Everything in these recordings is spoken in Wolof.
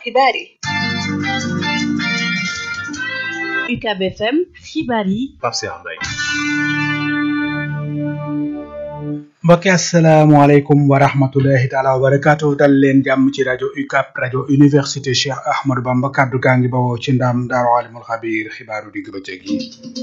xibaar yi UCAB FM xibaar yi Pape Cheikh Mbaye mbokki asalaamaaleykum wa rahmatulahi taala wa barakaatu dal leen jàmm ci rajo UCAB rajo université Cheikh Ahmadou Bamba kaddu gaa ngi bawoo ci ndam daaru alimul xabiir xibaaru digg bëccëg yi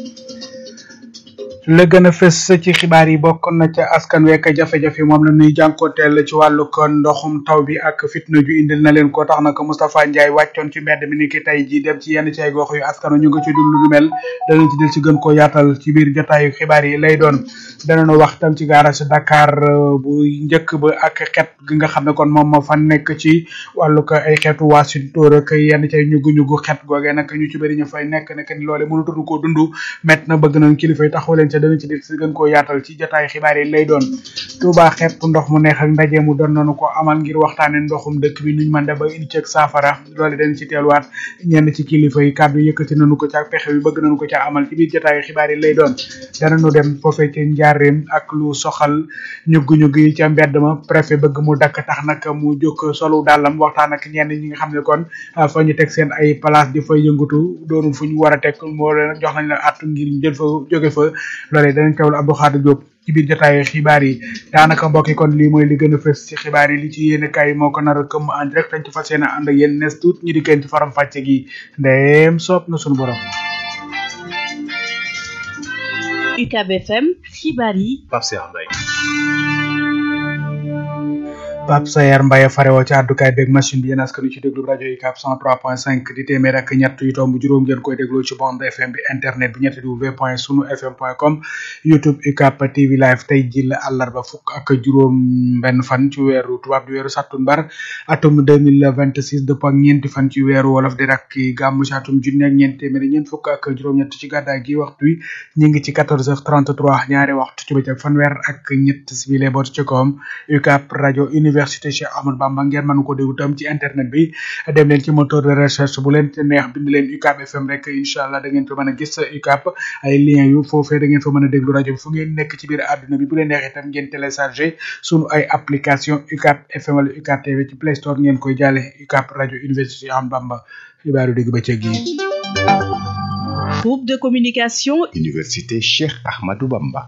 la gën a fës ci xibaar yi bokk na ca askan wekk jafe-jafe moom la ñuy jànkoonteel ci wàllu ko ndoxum taw bi ak fitna ju indil na leen ko tax na ko Moustapha Ndiaye wàccoon ci mbedd mi ni ki tey ji dem ci yenn ci ay gox yu askan ñu nga ci dund lu mel danañ ci del ci gën koo yaatal ci biir jotaayu xibaar yi lay doon danañu wax tam ci garage Dakar bu njëkk ba ak xet gi nga xam ne kon moom moo fa nekk ci wàllu ko ay xeetu waasintóor ak yenn ci ay ñugu-ñugu xet googee nag ñu ci bëri ñu fay nekk nekk ni loole mënatuñu koo dund met na bëgg nañ kilifa yi taxaw leen ca dana ci del si gën koo yaatal ci jotaay xibaar yi lay doon Touba xepp ndox mu neex ak ndaje mu doon nañu ko amal ngir waxtaane ndoxum dëkk bi nuñ mën da ba indi ci ak saafara loole dañ ci teeluwaat ñenn ci kilifa yi kàddu yëkkati nañu ko ca pexe bi bëgg nañu ko ca amal ci biir jotaay xibaar yi lay doon danañu dem foofee ci njaareem ak lu soxal ñuggu-ñugg yi ca mbedd ma préfet bëgg mu dakk tax nag mu jóg solu dàllam waxtaan ak ñenn ñi nga xam ne kon fa ñu teg seen ay place di fa yëngatu doonul fu ñu war a teg moo leen jox nañ la attu ngir jël fa jóge fa loolee danañ teewlu Abdou Khadir Diop ci biir jotaayu xibaar yi daanaka mbokk yi kon lii mooy li gën a fës ci xibaar yi li ci yéene kaay moo ko nar a këmm en direct dañ ci fas yéene ànd ak yéen nes tuut ñi di kenn ci faram fàcce gi ndeem soob na sunu borom UCAB FM xibaar yi Pape Cheikh Mbaye Pape Sayer Mbaye farewoo ci àddukaay beeg machine bi yéen askan wi ci déglu rajo UCAB 103.5 di téeméer ak ñett yu tomb juróom ngeen koy déglu ci bande FM bi internet bi ñetti w point sunu fm point com YouTube UCAB TV live tey ji la àllarba fukk ak juróom benn fan ci weeru tubaab di weeru sattumbar atum 2026 dëpp ak ñeenti fan ci weeru wolof di rakki gàmmu ci atum junni ak ñeent téeméeri ñeent fukk ak juróom-ñett ci gàddaay gi waxtu wi ñu ngi ci 14h33 ñaari waxtu ci bëccëg fanweer ak ñett sibile boot ci koom UCAB rajo université Cheikh Ahmadou Bamba ngeen mën ko déglu tam ci internet bi dem leen ci moteur de recherche bu leen neex bind leen UCAB FM rek incha allah da ngeen fa mën a gis UCAB ay lien yu foofee da ngeen fa mën a déglu rajo bi fu ngeen nekk ci biir àdduna bi bu leen neexee tam ngeen téléchargé sunu ay application UCAB FM wala UCAB TV ci Play Store ngeen koy jàlle UCAB rajo université Cheikh Ahmadou Bamba xibaaru dégg bëccëg yi groupe de communication Université Cheikh Ahmadou Bamba.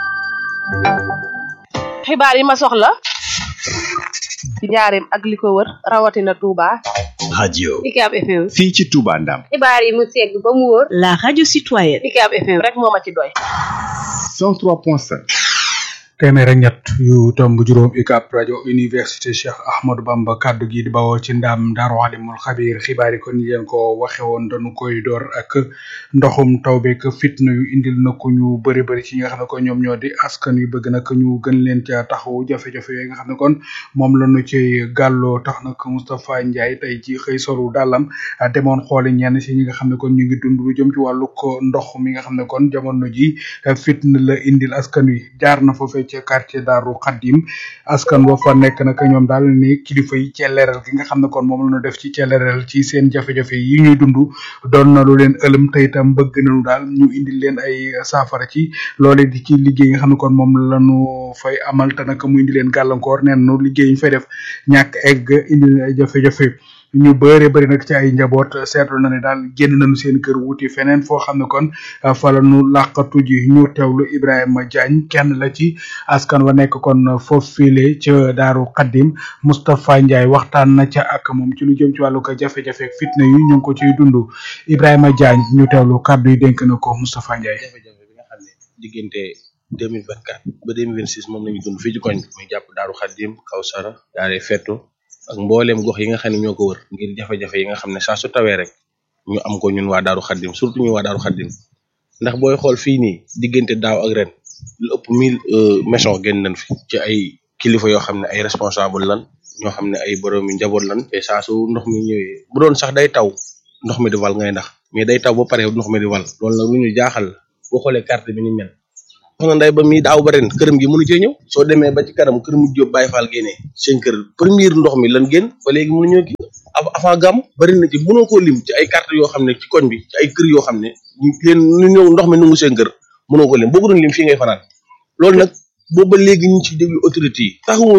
xibaar yi ma soxla ci njaareem ak li ko wër rawatina Touba. radio UCAB FM. fii ci Touba Ndam. xibaar yi mu segg ba mu wóor. la radio citoyenne UCAB FM rek moo ma ci doy. 103.5. téeméer ak ñett yu tomb juróom UCAB rajo université Cheikh Ahmadou Bamba kaddu gi di bawoo ci ndam Daaru Alimul Xabiir xibaar yi kon yéen ko waxe woon dañu koy door ak ndoxum taw beeg fitna yu indil na ko ñu bëri bëri ci ñi nga xam ne ko ñoom ñoo di askan yu bëgg nag ñu gën leen ca taxawu jafe-jafe yooyu nga xam ne kon moom la ñu ci gàlloo tax nag Moustapha Ndiaye tey ci xëy solu dàllam demoon xooli ñenn si ñi nga xam ne kon ñu ngi dund lu jëm ci wàllu ko ndox mi nga xam ne kon jamono ji fitna la indil askan wi jaar na foofee ci quartier Daaru Xaddim askan wa fa nekk nag ñoom daal ni kilifa yi celleeral gi nga xam ne kon moom la ñu def ci celleeral ci seen jafe-jafe yi ñuy dund doon na lu leen ëlëm te itam bëgg nañu daal ñu indil leen ay saafara ci loole di ci liggéey nga xam ne kon moom la ñu fay amal te nag mu indi leen gàllankoor neen nu liggéey ñu fay def ñàkk egg indi leen ay jafe-jafe ñu bëre bëri nag ci ay njaboot seetlu na ne daal génn nañu seen kër wuti feneen foo xam ne kon fa la ñu làqatu ji ñu teewlu Ibrahima Diagne kenn la ci askan wa nekk kon foofu file ca Daaru Xaddim Moustapha Ndiaye waxtaan na ca ak moom ci lu jëm ci wàllu ko jafe-jafe ak fitna yu ñu ngi ko ciy dund Ibrahima Diagne ñu teewlu kàddu yi dénk na ko Moustapha Ndiaye. jafe-jafe bi nga xam ne diggante deux mille vingt quatre ba deux mille vingt six moom la ñu dund fii ci koñ bi muy jàpp Daaru Xaddim Kawsara Daare Fetto ak mbooleem gox yi nga xam ne ñoo ko wër ngir jafe-jafe yi nga xam ne saa su tawee rek ñu am ko ñun waa Daaru Xaddim surtout ñun waa Daaru Xaddim ndax booy xool fii nii diggante daaw ak ren lu ëpp mille maison génn nañ fi ci ay kilifa yoo xam ne ay responsable lan ñoo xam ne ay boroomi njaboot lan te saa su ndox mi ñëwee bu doon sax day taw ndox mi di wal ngay ndax mais day taw ba pare ndox mi di wal loolu nag lu ñu jaaxal la boo xoolee carte bi ni mel wax na nday ba mi daaw ba ren këram gi mënu cee ñëw soo demee ba ci kanam kër mu jóob Baye Fall génnee seen kër premier ndox mi lan génn ba léegi mënu ñoo kii avant gàmm bari na ci mënoo koo lim ci ay carte yoo xam ne ci koñ bi ci ay kër yoo xam ne ñu leen ñu ñëw ndox mi nungu seen kër mënoo ko lim boo ko doon lim fii ngay fanaan loolu nag boobu ba léegi ñu ci déglu autorité yi taxawuñu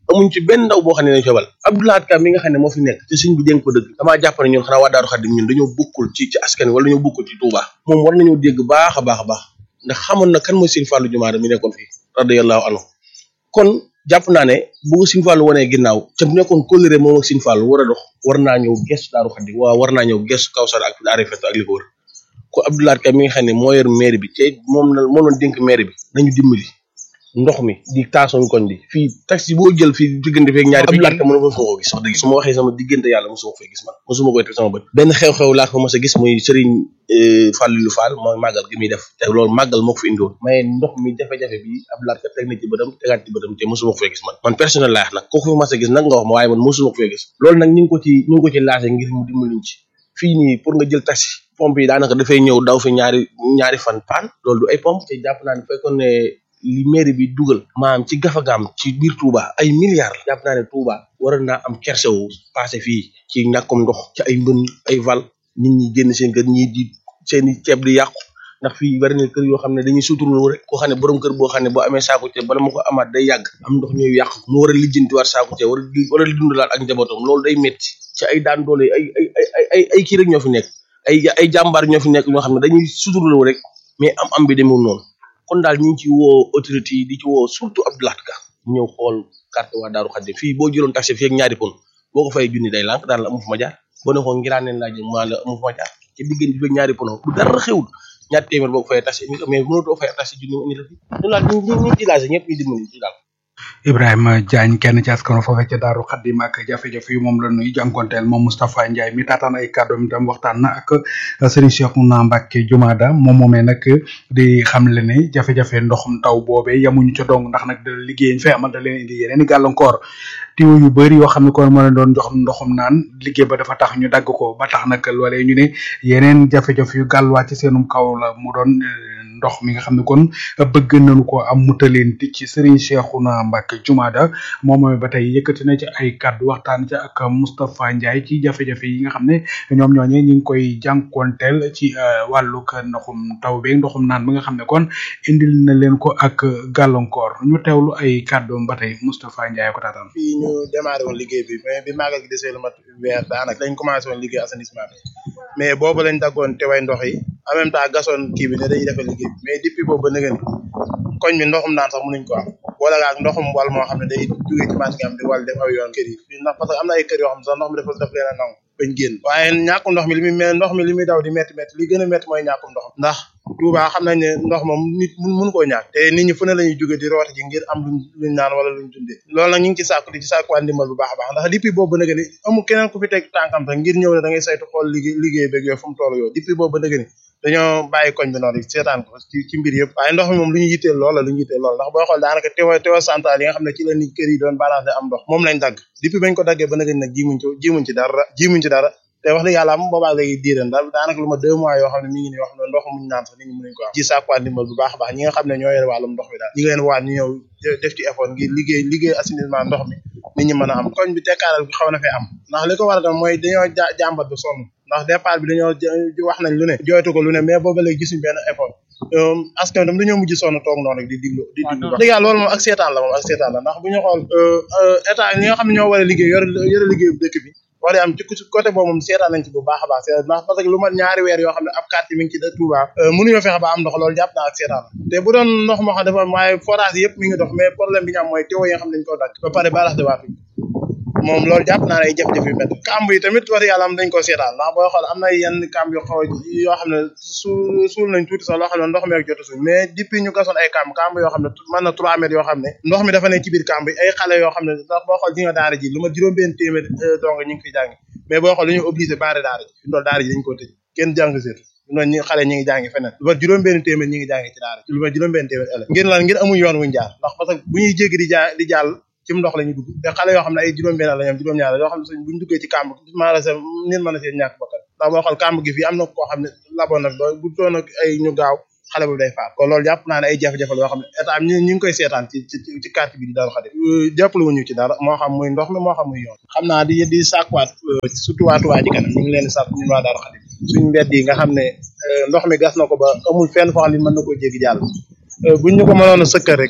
amuñ ci benn ndaw boo xam ne dañ febal Abdoulahat Ka mi nga xam ne moo fi nekk te sëñ bi dénk ko dëgg damaa jàpp ne ñun xanaa waa Daaru Xaddim ñun dañoo bokkul ci ci askan wi wala dañoo bokkul ci Touba moom war nañoo dégg baax a baax a baax ndax xamoon na kan mooy sëñ Fallou Jumaada mi nekkoon fii radiyallahu anhu kon jàpp naa ne bu ko sëñ Fallou wanee ginnaaw te bu nekkoon kóllëre moom ak sëñ Fallou war a dox war naa ñëw gestu Daaru Xaddim waaw war naa ñëw gestu Kawsara ak Daara Feto ak li ko wër ko Abdoulahat Ka mi nga xam ne moo yor maire bi te moom la moo doon dénk maire bi nañu dimbali ndox mi di taasoon koñ bi fii taxi boo jël fii diggante feeg ñaari Abdoulahat Ka mën a ko gis wax dëgg su ma waxee sama diggante yàlla mosuma ko fay gis man mosuma koy teg sama bët benn xew-xew laa ko mos a gis muy Serigne Fallou Fall mooy màggal gi muy def te loolu màggal moo ko fi indiwoon mais ndox mi jafe-jafe bi Abdoulahat Ka teg na ci bëtam tegaat ci bëtam te mosuma ko fay gis man man personnel laa wax nag kooku fi mas a gis nag nga wax ma waaye man mosuma ko fay gis loolu nag ñu ngi ko ci ñu ngi ko ci laajee ngir mu dimbaliñ ci fii nii pour nga jël taxi pompe yi daanaka dafay ñëw daw fi ñaari ñaari fan paan loolu du ay pompe te jàpp naa ne fekkoon ne li mairie bi dugal maam ci gafagaam ci biir Touba ay milliards la jàpp naa ne Touba waroon naa am kersewu passé fii ci ñàkkum ndox ci ay mbën ay val nit ñi génn seen kër ñii di seeni ceeb di yàqu ndax fii bari na kër yoo xam ne dañuy suturlu rek koo xam ne borom kër boo xam ne boo amee saako ceeb bala ma ko amaat day yàgg am ndox ñooy yàq mu war a lijjantiwaat saako ceeb war a war a dundalaat ak njabootam loolu day metti ci ay daan doole ay ay ay ay ay kii rek ñoo fi nekk ay ay jàmbaar ñoo fi nekk ñoo xam ne dañuy suturlu rek mais am am bi demul noonu kon daal ñu ngi ci woo autorité yi di ci woo surtout Abdoulahat Ka ñëw xool carte waa Daaru Xaddim fii boo jëloon taxi fii ak ñaari pon boo ko fay junni day lànk daan la amu fu ma jaar boo ne ko ngiraan leen laa jëm maa la amu fu ma jaar ci diggante fii ak ñaari pono bu dara xewul ñaar téeméer boo ko fayee taxi mais mënatoo fay taxi junni indi la fi ñu laal ñu ñu ñu ci laajte ñëpp ñu dimbali ci daal Ibrahima Diagne kenn ci askano foofee ca Daaru Xaddim ak jafe-jafe yu moom la nuy jànkonteel moom Moustapha Ndiaye mi taataan ay kàddoom itam waxtaan na ak Serigne Cheikhouna Mbacké Jumaada moom moomee nag di xamle ne jafe-jafe ndoxum taw boobee yamuñu ca dong ndax nag da liggéey ñu fay amal da leen indi yeneen i gàllankoor tiwo yu bëri yoo xam ne kon moo leen doon jox ndoxum naan liggéey ba dafa tax ñu dagg ko ba tax nag loolee ñu ne yeneen jafe-jafe yu gàlluwaat ci seenum kaw la mu doon ndox mi nga xam ne kon bëgg nañu ko am mu taleen ci Serigne Cheikhouna Mbacké Jumaada moom mooy ba tey yëkkati na ci ay kàddu waxtaan ca ak Moustapha Ndiaye ci jafe-jafe yi nga xam ne ñoom ñooñe ñu ngi koy jànkonteel ci wàllug ndoxum taw beeg ndoxum naan bi nga xam ne kon indil na leen ko ak gàllankoor ñu teewlu ay kàddoom ba tey Moustapha Ndiaye ko taataan. fii ñu démarré woon liggéey bi mais bi màggal gi desee lu mat weer daanaka lañ commencé woon liggéey assainissement bi mais boobu lañ daggoon te way ndox yi en même temps gasoon kii bi ne dañuy defal liggéey bi mais depuis boobu ba nëgën koñ bi ndoxum naan sax mënuñ ko am wala ak ndoxum wal moo xam ne day jógee ci marché am di wal def aw yoon kër yi ndax parce que am na ay kër yoo xam ne sax ndox mi dafa daf leen a nangu bañ génn waaye ñàkkum ndox mi li muy mais ndox mi li muy daw di métti métti li gën a métti mooy ñàkkum ndox ndax Touba xam nañ ne ndox moom nit mun mun koo ñàkk te nit ñi fu ne la ñuy jóge di rooti ji ngir am luñ luñ naan wala luñ dundee loolu nag ñu ngi ci sàkku di ci sàkkuwaat ndimbal bu baax a baax ndax depuis boobu ba nëgë ni amul keneen ku fi teg tànkam sax ngir ñëw ne da ngay saytu xool liggéey liggéey beeg yooyu fu mu toll yooyu depuis boobu ba nëgë ni dañoo bàyyi koñ bi noonu seetaan ko ci ci mbir yëpp waaye ndox mi moom lu ñu yitteel lool la lu ñu yitteel lool ndax boo xool daanaka tewa tewa central yi nga xam ne ci la nit kër yi doon balancé am ndox moom lañ dagg depuis bañ ko daggee ba nëgë ni nag jimuñ ci jimuñ ci dara jimuñ ci dara te wax dëgg yàlla am boobaa léegi diiran daal daanaka lu ma deux mois yoo xam ne mi ngi nii wax ne ndox muñ naan sax nit ñi mënuñ ko am ci sàkkuwaat ndimbal bu baax a baax ñi nga xam ne ñoo yore wàllum ndox mi daal ñi ngi leen waat ñu ñëw def ci effort ngir liggéey liggéey assainissement ndox mi nit ñi mën a am koñ bi tekkaaral bi xaw na fee am ndax li ko war a tam mooy dañoo jàmbat ba sonn ndax départ bi dañoo wax nañ lu ne jooytu ko lu ne mais booba léegi gisuñ benn effort askan tam dañoo mujj sonn toog noonu rek di diglu di diglu dëgg yàlla loolu moom ak seetaan la moom ak seetaan la ndax bu ñu xool état ñi nga xam ne ñoo war a liggéey yore yore liggéey dëkk bi wax dëgg am ci côté boobu moom seetaan nañ ci bu baax a baax seetaan ndax parce que lu mat ñaari weer yoo xam ne ab quartier mi ngi ci da Touba mënuñoo fexe ba am ndox loolu jàpp naa ak seetaan la te bu doon ndox moo xam dafa am waaye forage yëpp mi ngi dox mais problème bi ñu am mooy teewo yi nga xam ne dañ koo dagg ba pare balax de waatu moom loolu jàpp naa ne ay jafe-jafe yu métti kamb yi tamit wax dëgg yàlla am dañ ko seetaan ndax booy xool am na yenn kamb yu xaw yoo xam ne su suul nañ tuuti sax loo xam ne ndox mi ak jot a suul mais depuis ñu gasoon ay kamb kamb yoo xam ne mën na trois mètres yoo xam ne ndox mi dafa ne ci biir kamb yi ay xale yoo xam ne ndax boo xool ji nga daara ji lu ma juróom benn téeméer dong ñu ngi fi jàngi mais boo xool dañu obligé baare daara ji fi ndool daara ji dañ ko tëj kenn jàng seetu noonu ñi xale ñi ngi jàngi feneen lu ma juróom benn téeméer ñi ngi jàngi ci daara ji lu ma juróom benn téeméer élève ngir lan ngir amuñ yoon wuñ jaar ndax parce que bu ñuy jéggi di jaa di jàll ci ndox la ñu dugg te xale yoo xam ne ay juróom-benn la ñoom juróom-ñaar yoo xam ne suñ buñ duggee ci kàmb maanaam sa nit mën a seen ñàkk bakkan ndax boo xool kàmb gi fii am na koo xam ne laboon na ba bu doon ak ay ñu gaaw xale bu day faat kon loolu jàpp naa ne ay jafe-jafe la yoo xam ne état ñu ñu ngi koy seetaan ci ci ci quartier bi di Daaru Xadim jàppale wuñu ci dara moo xam muy ndox mi moo xam muy yoon xam naa di di sàkkuwaat surtout waa Touba ji kanam ñu ngi leen di sàkku ñun waa Daaru Xadim suñ mbedd yi nga xam ne ndox mi gas na ko ba amul fenn foo xam ne mën na koo jéggi jàll buñ ñu ko mënoon a sëkkal rek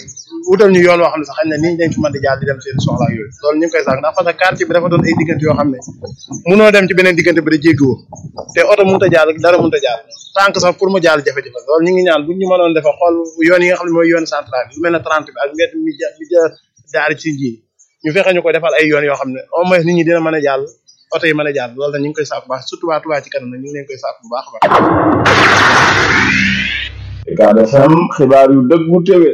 wutal ñu yoon woo xam ne sax xañ na nit ñi dañ fi mën di jaar di dem seen soxla ak yooyu loolu ñu ngi koy sax ndax parce que quartier bi dafa doon ay diggante yoo xam ne munoo dem ci beneen diggante bi da jéggiwoo te oto mënut a jaar dara mënut a jaar tànk sax pour mu jaar jafe-jafe loolu ñu ngi ñaan buñ ñu mënoon defa xool yoon yi nga xam ne mooy yoon central bi lu mel ne 30 bi ak mbedd mi ja mi ja daari ci ji ñu fexe ñu ko defal ay yoon yoo xam ne au moins nit ñi dina mën a jàll oto yi mën a jàll loolu nag ñu ngi koy saaf bu baax surtout waa Touba ci kanam nag ñu ngi leen koy saaf bu baax a baax Ucab FM xibaar yu dëggu téwé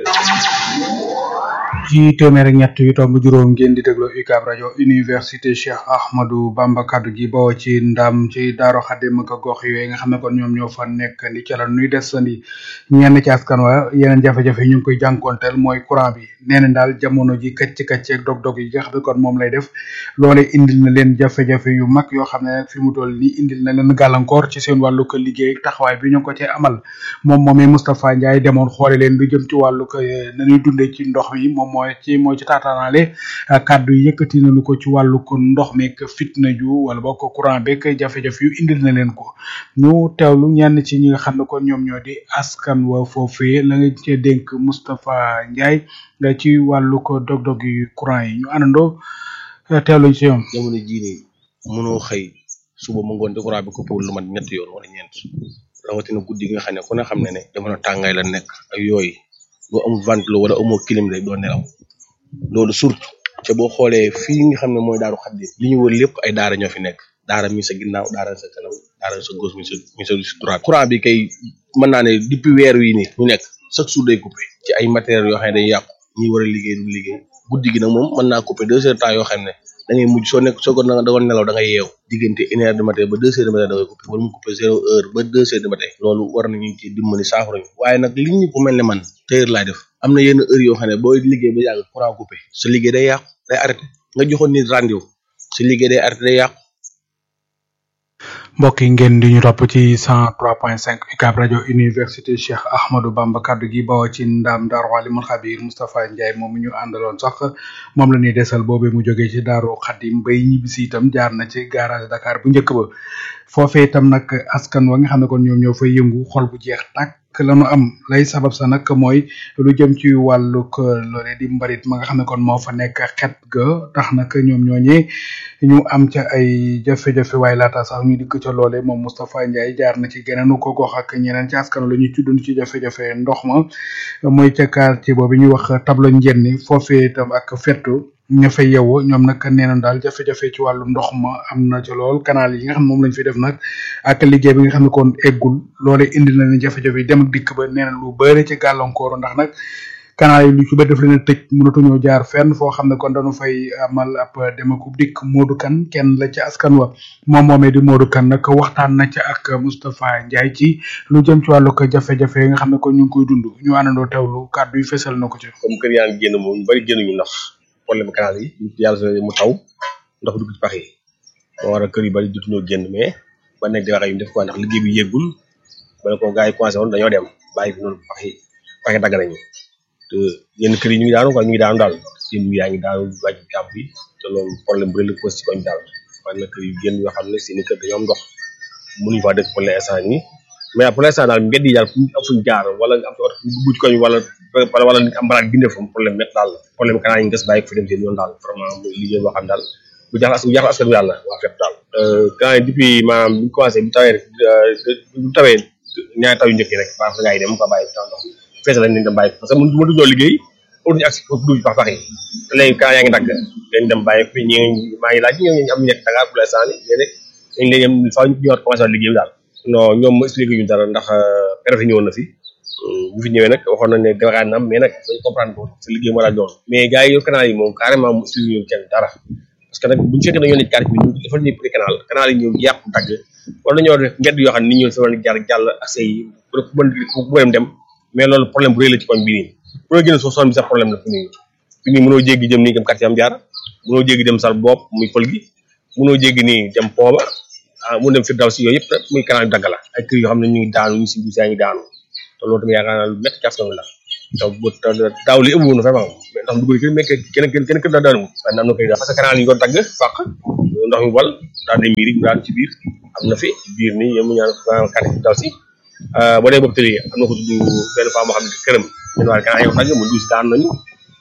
ci téeméer ak ñett yu tomb juróom ngeen di déglu UCAB rajo université Cheikh Ahmadou Bamba kaddu gi bawoo ci ndam ci Daaro Xadim ak gox yooyu nga xam ne kon ñoom ñoo fa nekk ni ca la nuy desandi ñenn ci askan wa yeneen jafe-jafe yi ñu ngi koy jànkonteel mooy courant bi nee na daal jamono ji këcc këcc ak dog-dog yi nga xam ne kon moom lay def loole indil na leen jafe-jafe yu mag yoo xam ne fi mu toll nii indil na leen gàllankoor ci seen wàllu ko liggéey ak taxawaay bi ñu ko cee amal moom moomee Moustapha Ndiaye demoon xoole leen lu jëm ci wàllu ko nañuy dundee ci ndox mi moom mooy ci moo ci taataanaale kàddu yi yëkkati nañu ko ci wàllu ko ndox meeg fitna ju wala boo ko courant beeg jafe-jafe yu indil na leen ko ñu teewlu ñenn ci ñi nga xam ne kon ñoom ñoo di askan wa foofee la nga cee dénk Moustapha Ndiaye nga ci wàllu ko dog-dog yu courant yi ñu àndandoo teewluñ ci ñoom. jamono jii nii mënoo xëy suba mu ngoon te courant bi coupé wul lu mat ñetti yoon wala ñeent rawatina guddi gi nga xam ne ku ne xam ne ne jamono tàngaay la nekk ak yooyu boo amul ventilo wala amoo clim rek doo nelaw loolu surtout te boo xoolee fii nga xam ne mooy daaru xaddi li ñu wër lépp ay daara ñoo fi nekk daara mi sa ginnaaw daara sa kanam daara sa gauche mi sa mi sa droite courant bi kay mën naa ne depuis weer wi nii ñu nekk chaque jour day coupé ci ay matériels yoo xam ne day yàqu ñi war a liggéey du liggéey guddi gi nag moom mën naa coupé deux heures temps yoo xam ne da ngay mujj soo nekk soo ko da doon nelaw da ngay yeew diggante une heure du matin ba deux heures du matin da ngay coupé wala mu coupé zéro heure ba deux heures du matin loolu war nañu ci dimbali saafara ñu waaye nag li ñu ko mel ne man teyeur laay def am na yenn heure yoo xam ne booy liggéey ba yàgg courant coupé sa liggéey day yàqu day arrêté nga joxoon nit rendez-vous sa liggéey day arrêté day yàqu mbokk yi ngeen di ñu topp ci 103.5 UCAB rajo université Cheikh Ahmadou Bamba kaddu gi bawoo ci ndaam Daaru Alimul Xabir Moustapha Ndiaye moom mi ñu àndaloon sax moom la ñuy desal boobee mu jógee ci Daaru Xadim bay ñibbisi itam jaar na ci garage Dakar bu njëkk ba foofee itam nag askan wa nga xam ne kon ñoom ñoo fay yëngu xol bu jeex tàkk la nu am lay sabab sa nag mooy lu jëm ci wàllug loolee di mbarit ma nga xam ne kon moo fa nekk xet ga tax nag ñoom ñooñee ñu am ca ay jafe-jafe waaye laata sax ñu dikk ca loole moom Moustapha Ndiaye jaar na ci geneenu ko gox ak ñeneen ci askan la ñuy tuddund ci jafe-jafe ndox ma mooy ca quartier boobu ñuy wax tableau njenni foofee itam ak fettu ña fay yeewoo ñoom nag nee nañ daal jafe-jafe ci wàllu ndox ma am na ci lool canal yi nga xam ne moom lañ fi def nag ak liggéey bi nga xam ne kon eggul loole indi na leen jafe-jafe yi dem ak dikk ba nee na lu bëri ci gàllankooru ndax nag canal yi lu ci bëri daf leen a tëj mënatuñoo jaar fenn foo xam ne kon dañu fay amal ab dem ak dikk Modou Kane kenn la ci askan wa moom moomee di Modou Kane nag waxtaan na ca ak Moustapha Ndiaye ci lu jëm ci wàllu ko jafe-jafe yi nga xam ne kon ñu ngi koy dund ñu àndandoo teewlu kàddu yi fesal na ko ci. comme kër yaa ngi génn moom ñu bari génnuñu ndax problème canal yi yàlla sa mu taw ndox dugg ci pax yi moo waral kër yu bari jotuñoo génn mais ba nekk di wax ñu def ko ndax liggéey bi yéggul bala ko gars yi commencé woon dañoo dem bàyyi fi noonu pax yi pax yi dagg nañu te yenn kër yi ñu ngi daanu quoi ñu ngi daanu daal seen yu yaa ngi daanu wàcc jàpp bi te loolu problème bu rëy la pose ci koñ daal waaye nag kër yu génn yoo xam ne seen i kër dañoo am ndox mënuñu faa dëkk pour l'instant nii mais pour l'instant daal mbedd yi daal fu am fuñ jaar wala nga am fi oto dugg ci koñ wala wala nit am baraat bindee fa problème met daal la problème canal yi ñu des bàyyi ko fi dem seen yoon daal vraiment muy liggéey boo xam daal bu jaaxal bu jaaxal askan bi daal la waa fépp daal canal yi depuis maanaam bi ñu commencé bu tawee bu tawee ñaari taw yu njëkk yi rek baax na gaa yi dem ko bàyyi taw ndox fees lañ leen dem bàyyi parce que mënu mënu ñoo liggéey pour ñu agsi foofu dugg pax pax yi te léegi canal yaa ngi dagg leen dem bàyyi fi ñi maa ngi laaj ñoo am ñu nekk Dakar pour l'instant ni léegi dañ leen faaw ñu ñëwaat commencé waat liggéey bi daal non ñoom ma expliqué ñu dara ndax préfet ñëwoon na fi bu fi ñëwee nag waxoon nañ ne déwénaan na am mais nag dañ comprendre ko sa liggéey moo laaj loolu mais gars yi yor canal yi moom carrément mu expliqué ñu kenn dara parce que nag buñu fekkee dañoo nekk quartier bi ñu defal ñu prix canal canal yi ñëw yàqu dagg wala dañoo def mbedd yoo xam ne nit ñoo fi war a jaar jàll accès yi pour ku mën ku mën dem mais loolu problème bu rëy la ci koñ bii nii pour nga génn soo soon bi sax problème la fi nii fi nii mënoo jéggi jëm nii dem quartier am jaar mënoo jéggi dem sal bopp muy pël gi mënoo jéggi nii dem pooba ah mu dem firdaw si yooyu yëpp muy canal dagg la ay kër yoo xam ne ñu ngi daanu ñu si biir yaa ngi daanu te loolu tamit yaakaar naa lu métti ci askan wi la te bu daaw li ëpp woon vraiment mais ndax dugg kenn mais kenn kenn kenn kër daa daanu waaye am na koy parce que canal yi ñu doon dagg fàq ndox mi wal daal di miir yi daal ci biir am na fi biir nii yéen mu ñaan quartier firdaw si boo dee boobu tëli am na ko tudd benn femme boo xam ne këram ñun waa canal yi dagg mu duus daan nañu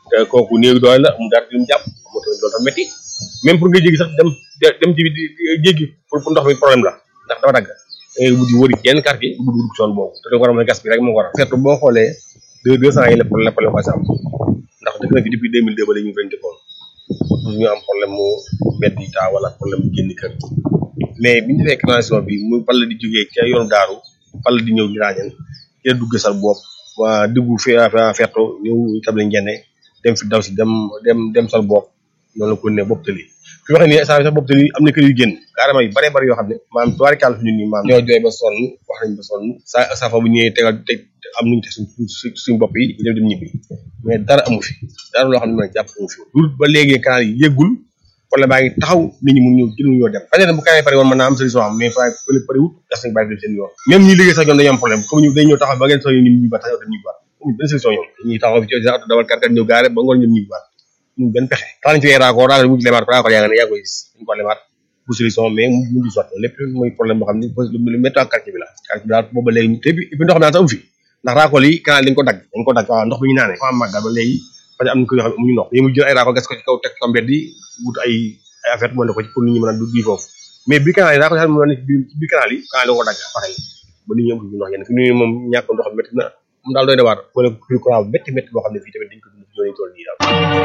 te kooku néew doole la mu dara di mu jàpp moo tamit loolu tam métti même pour nga jéggi sax dem dem ci jéggi pour pour ndox mi problème la ndax dafa dagg da ngay mujj wëri yenn quartier bu dugg dugg zone boobu te da nga war a mën a gas bi rek moo ko waral surtout boo xoolee deux deux cent yi la problème problème am ndax dëkk na fi depuis deux mille deux ba léegi ñu ngi dëkkoon pour ñu am problème mu mbedd yi taa wala problème mu génn kër mais bi ñu defee canalisation bi mu bal di jógee ca yoonu daaru bal di ñëw Ngirañeen ci la dugg sal bopp waa dugg fi ferto ñëw table njenne dem fi daw si dem dem dem sal bopp noonu la ko ne bopp tali fi waxee ni saa sax bopp tali am na kër yu génn carrément yu bare bari yoo xam ne maanaam tubaarikàll fi ñun nii maanaam ñoo jooy ba sonn wax nañ ba sonn sa sa fa bu ñëwee tegal teg am nuñu te suñ suñ bopp yi ñu dem dem ñibbi mais dara amu fi dara loo xam ne mën a jàpp amu fi lu ba léegi canal yi yëggul problème baa ngi taxaw nit ñi mun ñëw jël ñoo dem xëy na bu canal yi pare woon mën naa am solution am mais fa pële pare wut gas nañ bàyyi dem seen yoon même ñi liggéey sax ñoom dañu am problème comme ñu day ñëw taxaw ba ngeen soo ñu ñibbi baat taxaw dem ñibbi baat amuñ benn solution ñoom dañuy taxaw fi ci auto dawal kàr kàr ñëw gaare ba ngoon ñoom ñibbi baat ñu benn pexe tax nañ ci ay raccord daal mu lemaat raccord yaa nga ne yaa koy gis dañ ko lemaat bu solution mais mu ngi sotti lépp mooy problème boo xam ne lu métti ak quartier bi la quartier bi daal booba léegi te puis ndox mi daal amu fi ndax raccord yi canal dañ ko dagg dañ ko dagg waaw ndox bi ñu naanee fa am màggal ba léegi parce que am na ko yoo xam ne amuñu ndox dañu jël ay raccord gas ko ci kaw teg ko mbedd yi wut ay ay affaire moo ne ko ci pour nit ñi mën a dugg foofu mais bi canal yi raccord yi xam ne ci biir canal yi canal da ko dagg pareil ba nit ñi amuñu ndox yenn fi ñu moom ñàkk ndox métti na moom daal doy na waar wala plus courant bu métti métti boo xam ne fii tamit dañ ko dund fi toll nii daal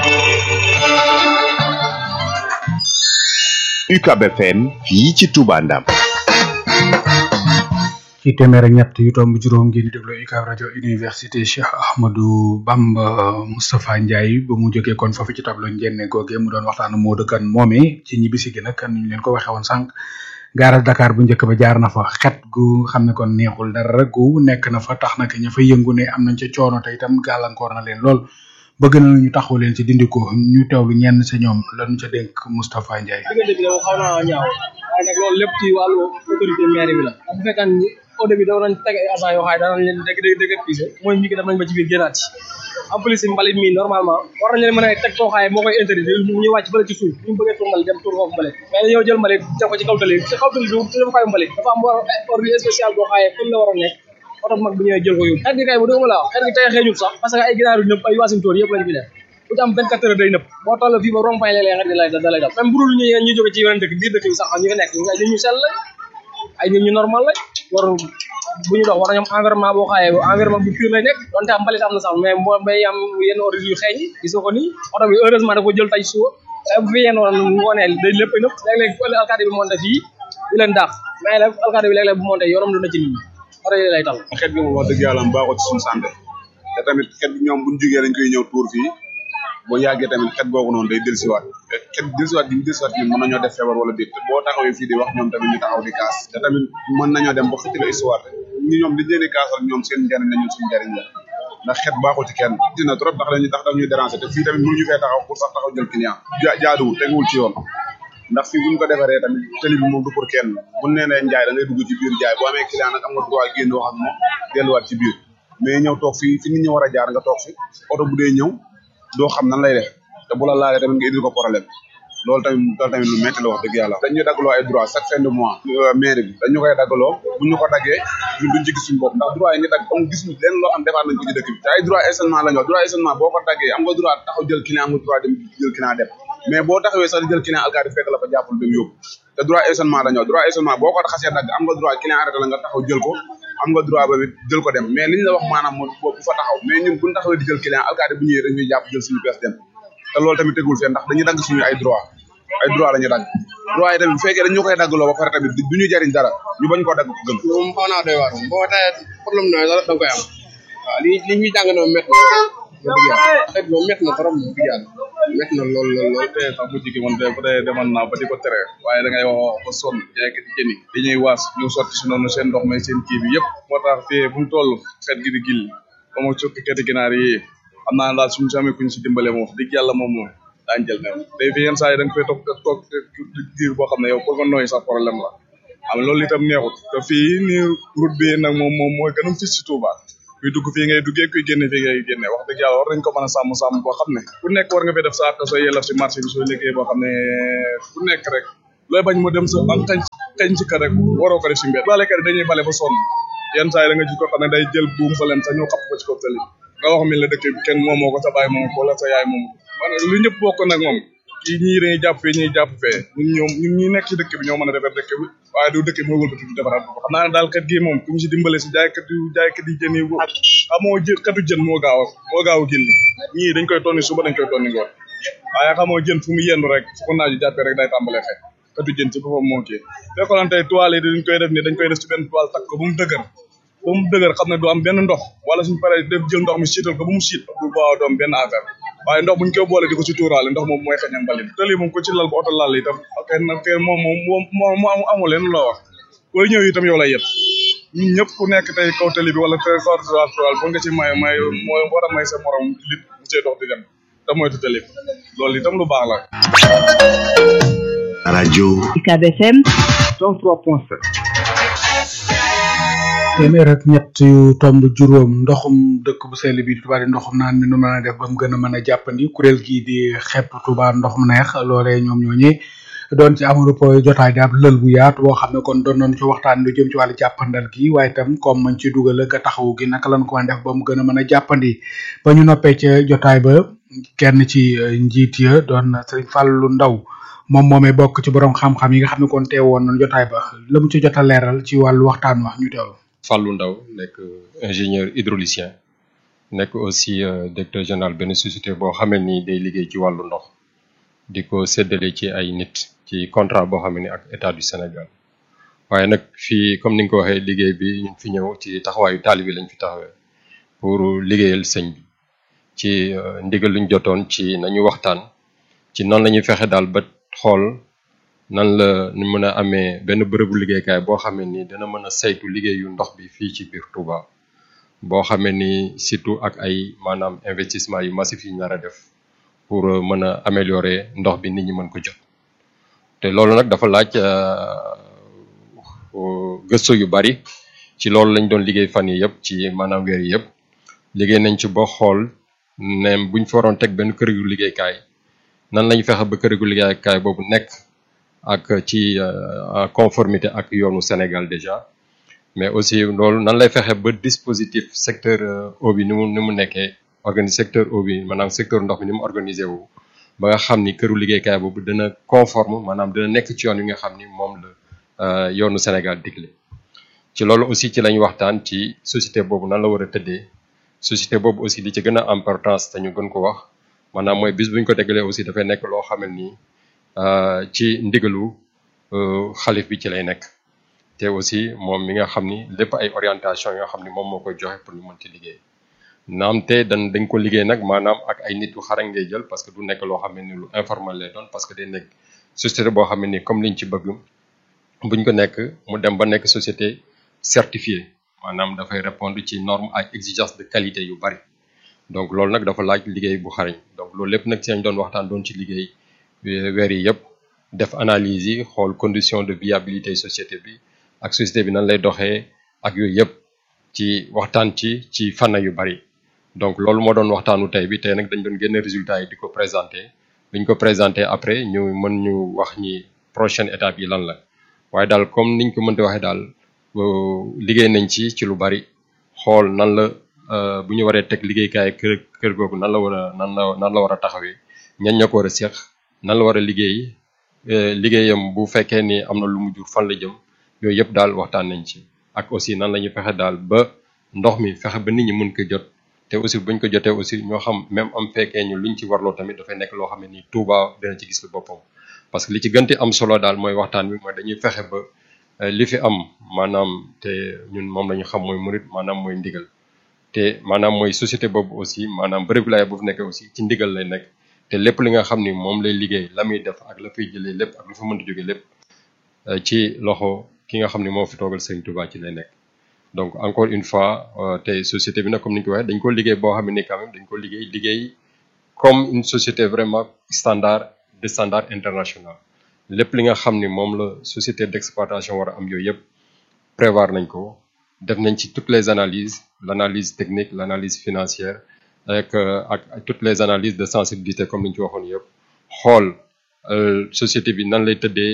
UCAB FM fii ci Touba Ndam ci téeméer ak ñett yu tomb juróom ngeen di déglu UCAB rajo université Cheikh Ahmadou Bamba Moustapha Ndiaye ba mu jógee kon foofu ci tableau njenne googe mu doon waxtaan moo dëkkan moome ci ñibbisi gi nag kan ñu leen ko waxee woon sànq gaaral Dakar bu njëkk ba jaar na fa xet gu xam ne kon neexul dara gu nekk na fa tax nag ña fa yëngu ne am nañ ca coono te itam gàllankoor na leen lool bëgg na ñu taxaw leen ci dindi ko ñu teewlu ñenn sa ñoom lañu ca dénk Moustapha Ndiaye. diggante bi xaw naa ñaaw waaye nag loolu lépp ci wàllu autorité maire bi la bu fekkee ni au début da nañ teg ay agent yoo xam ne danañ leen dégg dégg dégg pise mooy ñi ki dem nañ ba ci biir génnaat ci en plus mbalit mi normalement war nañ leen mën a teg koo xaaye moo koy interdit ñu wàcc bële ci suuf ñu bëggee tur mbalit dem tur foofu mbalit mais dañoo jël mbalit def ko ci kaw tali ci kaw tali bi ci defukaay mbalit dafa am war ordre spécial boo xaaye comme la war a nekk oto mag bu ñëwee jël ko yóbbu xet gi kay bu dëgg ma laa xet gi tey xeeñul sax parce que ay ginaar yu nëpp ay waasintóor yëpp lañ fi def bu ci am 24 heures day nëpp boo toll fii ba rond-point léeg-léeg xet gi lay da lay dal même bu dul ñu ñu jóge ci yeneen dëkk biir dëkk bi sax ñu fi nekk ay nit ñu sell lañ ay nit ñu normal lañ war bu ñu dox war nañu am environnement boo xaayee environnement bu pur lay nekk donte am mbalit am na sax mais moo bay am yenn ordre yu xeeñ gis nga ko nii oto bi heureusement da ko jël tay suba bu fi yenn woon ngoonee day lépp nëpp léeg-léeg bu alkaati bi monté fii di leen daax mais nag alkaati bi léeg-léeg bu monté yorom du na ci nit ñi oto yi lay tal xet gi moom wax dëgg yàlla baaxul ci suñu santé te tamit xet gi ñoom buñ jógee dañ koy ñëw tuur fii boo yàggee tamit xet googu noonu day dellusiwaat te xet dellusiwaat gi ñu dellusiwaat gi mën nañoo def feebar wala déet te boo taxawee fii di wax ñoom tamit ñu taxaw di kaas te tamit mën nañoo dem ba xëcc la histoire ñi ñoom li leen di kaasal ñoom seen njariñ la ñun suñu njariñ la ndax xet baaxul ci kenn dina trop tax dañuy tax dañuy déranger te fii tamit mënuñu fee taxaw pour sax taxaw jël client jaaduwul teguwul ci yoon ndax fii buñ ko defaree tamit tëli bi moom du pour kenn buñ nee nee njaay da ngay dugg ci biir jaay boo amee client nag am nga droit génn wax ak moom delluwaat ci biir mais ñëw toog fii fi nit ñi war a jaar nga toog fi oto bu dee ñëw doo xam nan lay def te bu la laalee tamit nga indil ko problème loolu tamit loolu tamit lu métti la wax dëgg yàlla dañuy daggaloo ay droit chaque fin de mois mairie bi dañu koy daggaloo bu ñu ko daggee ñun duñ ci gis suñu bopp ndax droit yi nga dagg am gis leen loo xam defaat nañ ko ci dëkk bi te ay droit stationnement la ñu wax droit stationnement boo ko daggee am nga droit taxaw jël client am nga droit dem jël client dem mais boo taxawee sax di jël client alkaati fekk la fa jàppul dem yóbbu te droit stationnement la ñu wax droit stationnement boo ko xasee dagg am nga droit client arrêté la nga taxaw jël ko am nga droit ba jël ko dem mais li ñu la wax maanaam moo bu fa taxaw mais ñun buñ taxawee di jël client alkaati bu ñëwee dañuy jàpp jël suñu pièce dem te loolu tamit tegul fee ndax dañuy dagg suñu ay droit ay droit la ñu dagg droit yi tamit bu fekkee dañu koy daggloo ba pare tamit du ñu jariñ dara ñu bañ koo dagg ko gën moom xaw naa doy waar boo tawee problème nooy sax da nga koy am waaw li li ñuy jàng noonu métti na dëgg yàlla xet moom métti na trop dëgg yàlla métti na lool lool lool te sax mujj gi man de bu dee demoon naa ba di ko tere waaye da ngay wax ba sonn jaaykat yi jëni dañuy waas ñu sotti si noonu seen ndox may seen kii bi yëpp moo tax fii bu mu toll xet gi di gilli ba ma cukki kati ginaar yi xam naa daal suñu samee kuñ si dimbale moom wax dëgg yàlla moom moom daañu jël new day fi yenn saa yi da nga fay toog toog diir boo xam ne yow pour nga nooy sax problème la am loolu itam neexut te fii ni route bi nag moom moom mooy gën a fis si Touba kuy dugg fii ngay duggee kuy génne fii ngay génne wax dëgg yàlla war nañ ko mën a sàmm sàmm boo xam ne ku nekk war nga fay def sa àq sooy yelaf si marché bi sooy liggéey boo xam ne ku nekk rek looy bañ mu dem sa am xañ xañ ci kër rek waroo ko def si mbedd balekat yi dañuy bale ba sonn yenn saa yi da nga gis ko xam ne day jël buum fa leen sax ñëw xapp ko ci kaw tali nga wax mi la dëkk bi kenn moomoo ko sa baay moomu ko wala sa yaay moomu ko maanaam lu ñëpp bokk nag moom kii ñii dañuy jàpp fee ñuy jàpp fee ñun ñoom ñun ñi nekk ci dëkk bi ñoo mën a defar dëkk bi waaye du dëkk bi mooy wëlbati du defaraat ko xam naa ne daal kat gi moom ku ñu si dimbale si jaaykat yu jaaykat yi jën yi xamoo jë katu jën moo gaaw a moo gaaw a gilli ñii dañ koy tonni suba dañ koy tonni ngoon waaye xamoo jën fu mu yendu rek fu ko naaju jàppee rek day tàmbalee xëy katu jën ci boppam moo kii fekkoon tey toile yi dañ koy def ni dañ koy def ci benn toile takk ko ba mu dëgër ba mu dëgër xam ne du am benn ndox wala suñ paree def jël ndox mi siital ko ba mu siit du baaw doom benn affaire waaye ndox buñ koy boole di ko ci tuuraale ndox moom mooy xëñam mbalit tëli moom ko ci lal ba oto lal itam kenn kenn moom moom moom mu amu leen loo wax booy ñëw itam yow lay yet ñun ñëpp ku nekk tey kaw tëli bi wala kaw toile ba nga ci may may mooy war a may sa morom lit bu cee dox di dem te moytu tëli loolu itam lu baax la rajo UCAB FM 103.7 téeméer ak ñett yu tomb juróom ndoxum dëkk bu sell bi di Touba di ndoxum naan mi nu mën a def ba mu gën a mën a jàppandi kuréel gii di xepp Touba ndox mu neex loolee ñoom ñooñee doon ci amul po jotaay di ab lël bu yaatu boo xam ne kon doon nañ ci waxtaan lu jëm ci wàllu jàppandal gi waaye itam comme mañ ci dugal ak taxawu gi naka lañ ko mën a def ba mu gën a mën a jàppandi ba ñu noppee ca jotaay ba kenn ci njiit ya doon Sëriñ Fàllu Ndaw moom moomee bokk ci borom xam-xam yi nga xam ne kon teewoon nañ jotaay ba la mu ci jot a leeral ci wàllu waxtaan wax ñu teewlu Fallou Ndaw nekk ingénieur hydraulicien nekk aussi directeur général benn société boo xamee ni day liggéey ci wàllu ndox di ko séddale ci ay nit ci contrat boo xam ne ak état du Sénégal waaye nag fii comme ni nga ko waxee liggéey bi ñu fi ñëw ci taxawaayu taalibi lañ fi taxawee pour liggéeyal sëñ bi ci ndigal luñ jotoon ci nañu waxtaan ci nan la ñuy fexe daal ba xool nan la ñu mën a amee benn bërëbu liggéeykaay boo xamee ni dina mën a saytu liggéeyu ndox bi fii ci biir Touba boo xamee ni surtout ak ay maanaam investissement yu massif yi ñu nar a def pour mën a améliorer ndox bi nit ñi mën ko jot te loolu nag dafa laaj gëstu yu bari ci loolu lañ doon liggéey fan yi yëpp ci maanaam weer yi yëpp liggéey nañ ci ba xool ne buñ fa waroon teg benn kër gu liggéeykaay nan lañ fexe ba kër gu liggéeykaay boobu nekk ak ci en conformité ak yoonu Sénégal déjà mais aussi loolu nan lay fexe ba dispositif secteur eau bi ni mu ni mu nekkee organise secteur eau bi maanaam secteur ndox mi ni mu organisé wu ba nga xam ni këru liggéeykaay boobu dina conforme maanaam dina nekk ci yoon yi nga xam ni moom la yoonu Sénégal digle ci loolu aussi ci lañ waxtaan ci société boobu nan la war a tëddee société boobu aussi li ci gën a importance te ñu gën ko wax maanaam mooy bis buñ ko tegalee aussi dafay nekk loo xam ne nii ci ndigalu xalif bi ci lay nekk te aussi moom mi nga xam ni lépp ay orientation yoo xam ni moom moo koy joxe pour ñu mën ci liggéey naam te dañ dañ ko liggéey nag maanaam ak ay nit yu xarañ ngay jël parce que du nekk loo xam ne ni lu informel lay doon parce que day nekk société boo xam ne ni comme liñ ci bëgg buñ ko nekk mu dem ba nekk société certifiée maanaam dafay répondre ci norme ak exigence de qualité yu bari donc loolu nag dafa laaj liggéey bu xarañ donc loolu lépp nag ci lañ doon waxtaan doon ci liggéey weer yi yëpp def analyse yi xool condition de viabilité société bi ak société bi nan lay doxee ak yooyu yëpp ci waxtaan ci ci fànn yu bari donc loolu moo doon waxtaanu tey bi tey nag dañ doon génne résultats yi di ko présenter buñ ko présenter après ñu mën ñu wax ñi prochaine étape yi lan la waaye daal comme niñ ko mënte waxee daal liggéey nañ ci ci lu bari xool nan la bu ñu waree teg liggéeykaay kër kër googu nan la war a nan la nan la war a taxawee ñan ñoo ko war a seq nan la war a liggéey liggéeyam bu fekkee ni am na lu mu jur fan la jëm yooyu yëpp daal waxtaan nañ ci ak aussi nan la ñuy fexe daal ba ndox mi fexe ba nit ñi mën ko jot te aussi buñ ko jotee aussi ñoo xam même am fekkee ñu luñ ci warloo tamit dafay nekk loo xam ne nii Touba dina ci gis lu boppam parce que li ci gënti am solo daal mooy waxtaan bi mooy dañuy fexe ba li fi am maanaam te ñun moom la ñu xam mooy murit maanaam mooy ndigal te maanaam mooy société boobu aussi maanaam bërëb laay bu fi nekkee aussi ci ndigal lay nekk te lépp li nga xam ni moom lay liggéey la muy def ak la fay jëlee lépp ak lu fa mënti jóge lépp ci loxo ki nga xam ni moo fi toogal Serigne Touba ci lay nekk donc encore une fois tey société bi nag comme ni ñu ko waxee dañ ko liggéey boo xam ne ni quand même dañ ko liggéey liggéey comme une société vraiment standard de standard international lépp li nga xam ni moom la société d'exploitation war a am yooyu yëpp prévoir nañ ko def nañ ci toutes les analyses l'analyse technique l'analyse financière ak ak toutes les analyses de sensibilité comme ni ñu ci waxoon yëpp xool société bi nan lay tëddee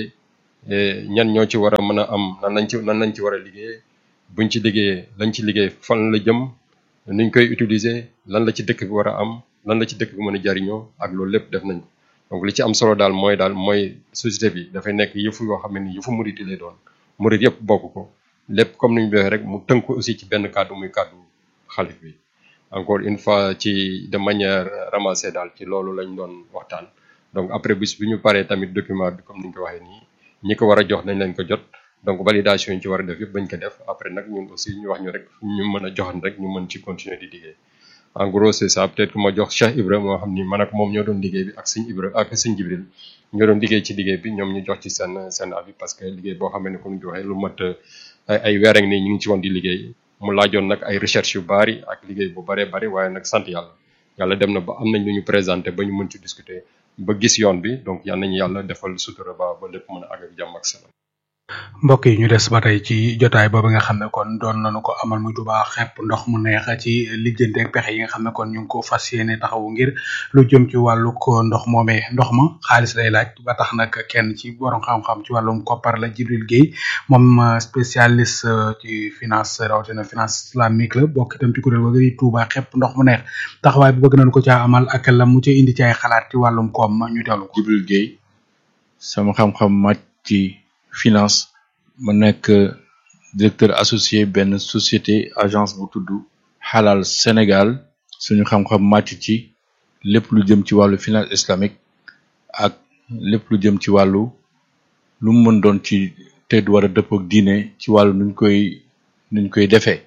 ñan ñoo ci war a mën a am nan lañ ci nan lañ ci war a liggéey buñ ci liggéeyee lañ ci liggéey fan la jëm nuñ koy utiliser lan la ci dëkk bi war a am lan la ci dëkk bi mën a jariñoo ak loolu lépp def nañ ko donc li ci am solo daal mooy daal mooy société bi dafay nekk yëfu yoo xam ne ni yëfu murit yi lay doon murit yëpp bokk ko lépp comme ni ñu waxee rek mu tënk aussi ci benn kàddu muy kàddu xalif bi encore une fois ci de manière ramassée daal ci loolu lañ doon waxtaan donc après bis bi ñu paree tamit document bi comme ni ñu ko waxee nii ñi ko war a jox nañ leen ko jot donc validation yi ci war a def yëpp bañ ko def après nag ñun aussi ñu wax ñu rek ñu mën a joxan rek ñu mën ci continuer di liggéey en gros c'est ça peut-être que ma jox Cheikh Ibra moo xam ni man ak moom ñoo doon liggéey bi ak sëñ Ibra ak sëñ Jibril ñoo doon liggéey ci liggéey bi ñoom ñu jox ci seen seen avis parce que liggéey boo xamee ne comme ni ko waxee lu mat ay ay weer ak nii ñu ngi ci woon di liggéey mu laajoon nag ay recherche yu bari ak liggéey bu baree bari waaye nag sant yàlla yàlla dem na ba am nañ lu ñu présenté ba ñu mën ci discuter ba gis yoon bi donc yal nañu yàlla defal sutura ba ba lépp mën a àgg ak jàmm ak salaam. mbokk yi ñu des ba tey ci jotaay boobu nga xam ne kon doon nañu ko amal muy Touba xepp ndox mu neex ci lijjante ak pexe yi nga xam ne kon ñu ngi ko fas yéene taxawu ngir lu jëm ci wàllu ko ndox moomee ndox ma xaalis lay laaj ba tax nag kenn ci borom xam-xam ci wàllum koppar la Jibril Guèye moom spécialiste ci finance rawatina finance islamique la bokk itam ci kuréel googu di Touba xepp ndox mu neex taxawaay bi bëgg nañu ko caa amal ak la mu ci indi ci ay xalaat ci wàllum koom ñu teewlu ko. Jibril Guèye sama xam-xam màcc ci finance ma nekk directeur associé benn société agence bu tudd Halal Sénégal suñu xam-xam màcc ci lépp lu jëm ci wàllu finance islamique ak lépp lu jëm ci wàllu lu mu mën doon ci te du war a dëpp ak diine ci wàllu nuñ koy nuñ koy defee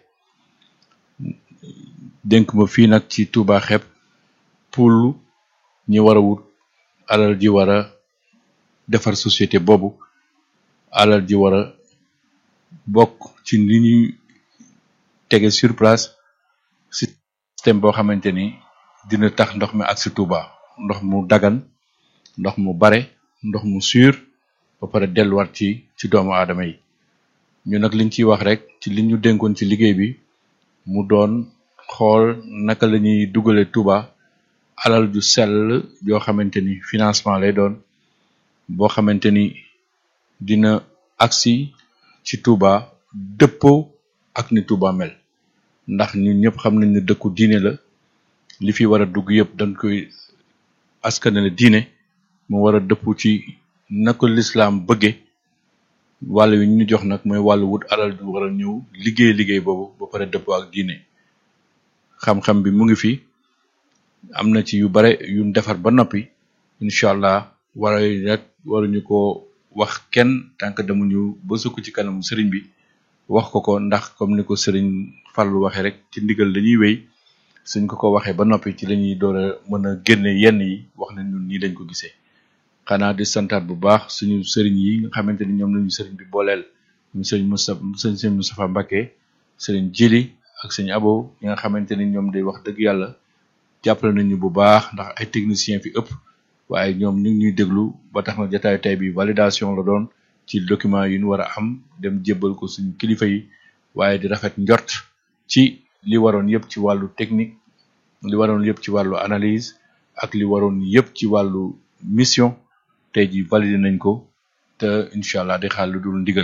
dénk ma fii nag ci Touba xepp pour ñi war a wut alal ji war a defar société boobu alal ji war a bokk ci li ñuy tege sur place système boo xamante ni dina tax ndox mi ak si Touba ndox mu dagan ndox mu bare ndox mu sûr ba pare delluwaat ci ci doomu aadama yi ñu nag liñ ciy wax rek ci li ñu dénkoon ci liggéey bi mu doon xool naka la ñuy dugale Touba alal ju sell joo xamante ni financement lay doon boo xamante ni dina agsi ci Touba dëppoo ak ni Touba mel ndax ñun ñëpp xam nañ ne dëkku diine la li fi war a dugg yëpp dañ koy askanale diine mu war a dëpp ci na ko lislaam bëgge wàll wi ñu jox nag mooy wàllu wut alal ju war a ñëw liggéey liggéey boobu ba pare dëppoo ak diine xam-xam bi mu ngi fi am na ci yu bare yu defar ba noppi incha allah wara rek waruñu ko wax kenn tant que demuñu ba sukk ci kanamu sëriñ bi wax ko ko ndax comme ni ko sëriñ Fallou waxee rek ci ndigal dañuy wéy suñ ko ko waxee ba noppi ci lañuy door a mën a génne yenn yi wax nañ ñun nii lañ ko gisee xanaa di santaat bu baax suñu sëriñ yi nga xamante ni ñoom lañu sëriñ bi booleel ñu sëriñ Moustapha sëriñ Moustapha Mbacké sëriñ Jili ak sëriñ Abo ñi nga xamante ni ñoom day wax dëgg yàlla jàppale nañu bu baax ndax ay technicien fi ëpp waaye ñoom ñu ngi ñuy déglu ba tax na jotaayu tey bi validation la doon ci document yi ñu war a am dem jébbal ko suñu kilifa yi waaye di rafet njort ci li waroon yëpp ci wàllu technique li waroon yëpp ci wàllu analyse ak li waroon yëpp ci wàllu mission tey ji validé nañ ko te incha allah di xaar lu dul ndigal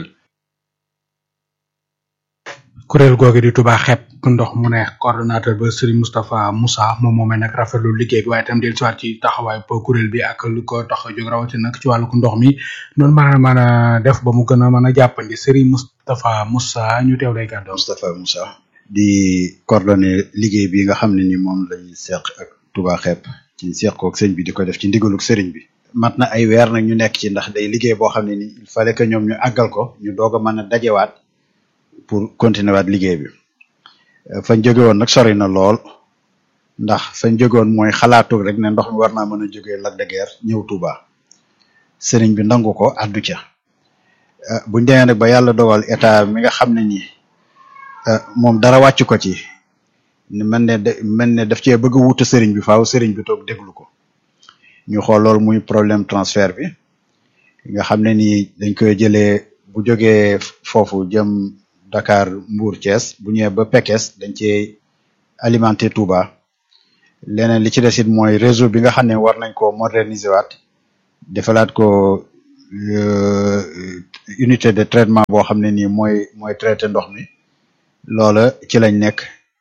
kuréel googu di Touba xepp ndox mu neex coordonnateur ba Serigne Moustapha Moussa moom moomee nag rafetlu liggéey bi waaye itam del siwaat ci taxawaay ba kuréel bi ak lu ko tax a jóg rawati nag ci wàllu ndox mi noonu mën a mën a def ba mu gën a mën a jàppandi Serigne Moustapha Moussa ñu teew lay kàddu Moustapha Moussa di coordonné liggéey bi nga xam ne ni moom lañu seq ak Touba xepp ci seq koog sëñ bi di ko def ci ndigaluk sëriñ bi mat na ay weer nag ñu nekk ci ndax day liggéey boo xam ne ni il fallait que ñoom ñu àggal ko ñu doog a mën a dajewaat pour continuer waat liggéey bi fañ jóge woon nag sori na lool ndax fañ jóge woon mooy xalaatu rek ne ndox mi war naa mën a jógee Lac de Guiers ñëw Touba sëriñ bi nangu ko addu ca buñ demee nag ba yàlla dogal état mi nga xam ne nii moom dara wàcc ko ci ni mel ne de mel ne daf cee bëgg a wuute sëriñ bi faaw sëriñ bi toog déglu ko ñu xool loolu muy problème transfert bi nga xam ne nii dañ koy jëlee bu jógee foofu jëm Dakar Mbour Thiès bu ñëwee ba Pekes dañ cee alimenter Touba leneen li ci des it mooy réseau bi nga xam ne war nañ ko moderniser waat defalaat ko unité de traitement boo xam ne nii mooy mooy traité ndox mi loola ci lañ nekk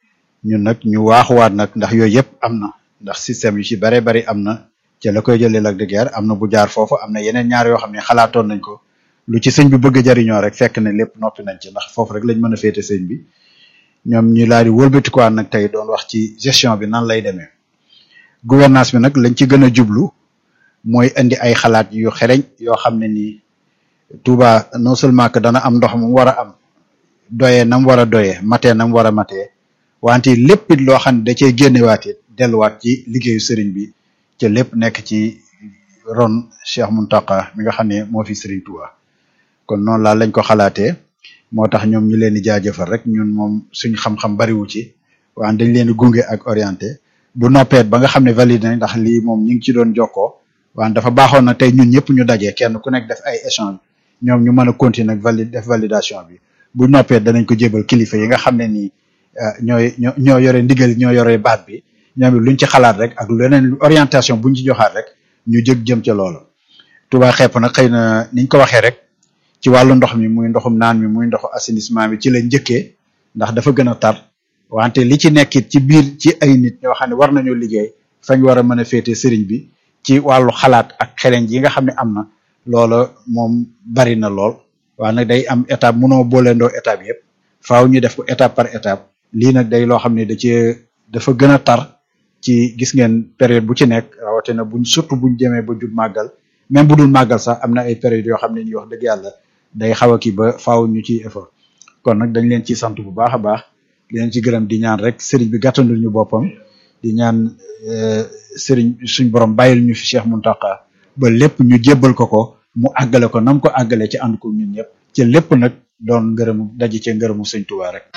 ñun nag ñu waaxuwaat nag ndax yooyu yëpp am na ndax système yu ci bare bari am na ca la koy jëlee Lac de Guiers am na bu jaar foofu am na yeneen ñaar yoo xam ne xalaatoon nañ ko lu ci sëñ bi bëgg a jariñoo rek fekk ne lépp noppi nañ ci ndax foofu rek lañ mën a féete sëñ bi ñoom ñu laa di wëlbatikuwaat nag tey doon wax ci gestion bi nan lay demee gouvernance bi nag lañ ci gën a jublu mooy indi ay xalaat yu xereñ yoo xam ne nii Touba non seulement que dana am ndox mu war a am doyee nam war a doyee matee nam war a matee wante lépp it loo xam ne da cee génnewaat it delluwaat ci liggéeyu sëriñ bi ca lépp nekk ci ron Cheikh Muntaka mi nga xam ne moo fi sëriñ Touba kon noonu laa lañ ko xalaatee moo tax ñoom ñu leen di jaajëfal rek ñun moom suñ xam-xam bariwu ci waan dañ leen di gunge ak orienté bu noppeet ba nga xam ne validé nañ ndax lii moom ñu ngi ci doon jokkoo waan dafa baaxoon na tey ñun ñëpp ñu dajee kenn ku nekk def ay échange ñoom ñu mën a continuer ak valide def validation bi bu noppeet danañ ko jébal kilifa yi nga xam ne nii ñooy ñoo ñoo yore ndigal ñoo yore baat bi ñoom it luñ ci xalaat rek ak leneen orientation buñ ci joxaat rek ñu jëg jëm ca loolu Touba xepp nag xëy na niñ ko waxee rek ci wàllu ndox mi muy ndoxum naan mi muy ndoxu assainissement bi ci la njëkkee ndax dafa gën a tar wante li ci nekkit ci biir ci ay nit ñoo xam ne war nañoo liggéey fañ war a mën a féete sëriñ bi ci wàllu xalaat ak xereñ yi nga xam ne am na loola moom bari na lool waaye nag day am étape mënoo booleendoo étape yëpp faaw ñu def ko étape par étape lii nag day loo xam ne da ci dafa gën a tar ci gis ngeen période bu ci nekk rawatina buñ surtout buñ jëmee ba jub màggal même bu dul màggal sax am na ay période yoo xam ne ñuy wax dëgg yàlla day xaw a kii ba faaw ñu ci effort kon nag dañ leen ci sant bu baax a baax di leen ci gërëm di ñaan rek sëriñ bi gàttandul ñu boppam di ñaan sëriñ suñ borom bàyyil ñu fi Cheikh Muntaka ba lépp ñu jébbal ko ko mu àggale ko nam ko àggale ci ànd ko ñun ñëpp ci lépp nag doon ngërëmu daji ci ngërëmu sëñ Tuubaa rek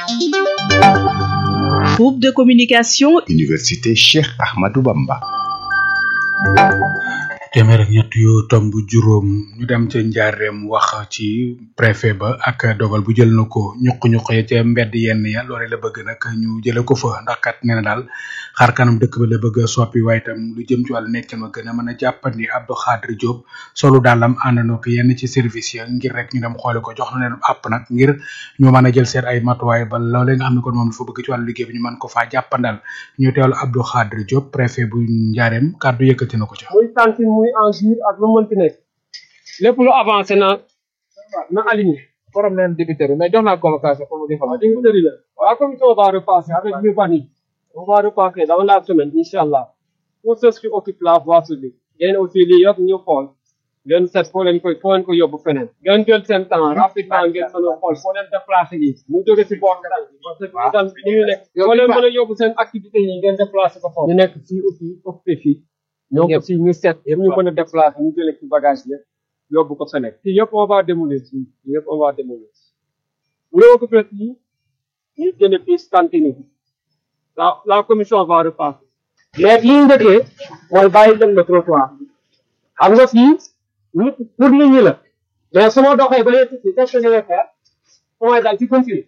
groupe de communication Université Cheikh Ahmadou Bamba téeméer ak ñett yu tomb juróom ñu dem ca njaareem wax ci préfet ba ak dogal bu jël na ko ñuq-ñuq ya ca mbedd yenn ya loole la bëgg nag ñu jële ko fa ndax kat nee na daal xaar kanam dëkk ba la bëgg a soppi waaye itam lu jëm ci wàllu nekk ma gën a mën a jàppandi Abdou Khadre Diop solu daalam àndandoo ko yenn ci service ya ngir rek ñu dem xoole ko jox na leen app nag ngir ñu mën a jël seen ay matuwaay ba loolee nga xam ne kon moom dafa bëgg ci wàllu liggéey bi ñu mën ko faa jàppandal ñu teewlu Abdou Khadre Diop préfet bu njaareem kàddu yëkkati na ko ca muy cantine muy engir ak lu mënti nekk lépp lu avancé na na aligné borom leen débiteur mais jox naa convocation pour mu defal débiteur yi la waaw commission on va repasser avec l'urbanisme on va repasser dans la semaine inchallah pour ceux qui occupent la voie publique ngeen aussi lii yëpp ñu xool ngeen seet foo leen koy foo leen ko yóbbu feneen ngeen jël seen temps rapidement ngeen mën a xool foo leen déplacé yi mu jóge si boor kanam parce que itam ni ñu nekk foo leen mën a yóbbu seen activité yi ngeen déplacé ko foofu ñu nekk fii aussi occupé fii ñoom aussi ñu seet yëpp ñu mën a déplacer ñu jëlee ci bagage yëpp yóbbu ko Sénégal fii yëpp on va démolir fii fii yëpp on va démolir bu la occupé fii ñu jëlee fii cantine bi la la commission va repasser mais li ñu njëkkee mooy bàyyi leen le trottoir xam nga fii nit pour nit ñi la mais su ma doxee ba léegi fii qu'est-ce que je vais faire mooy daal ci continue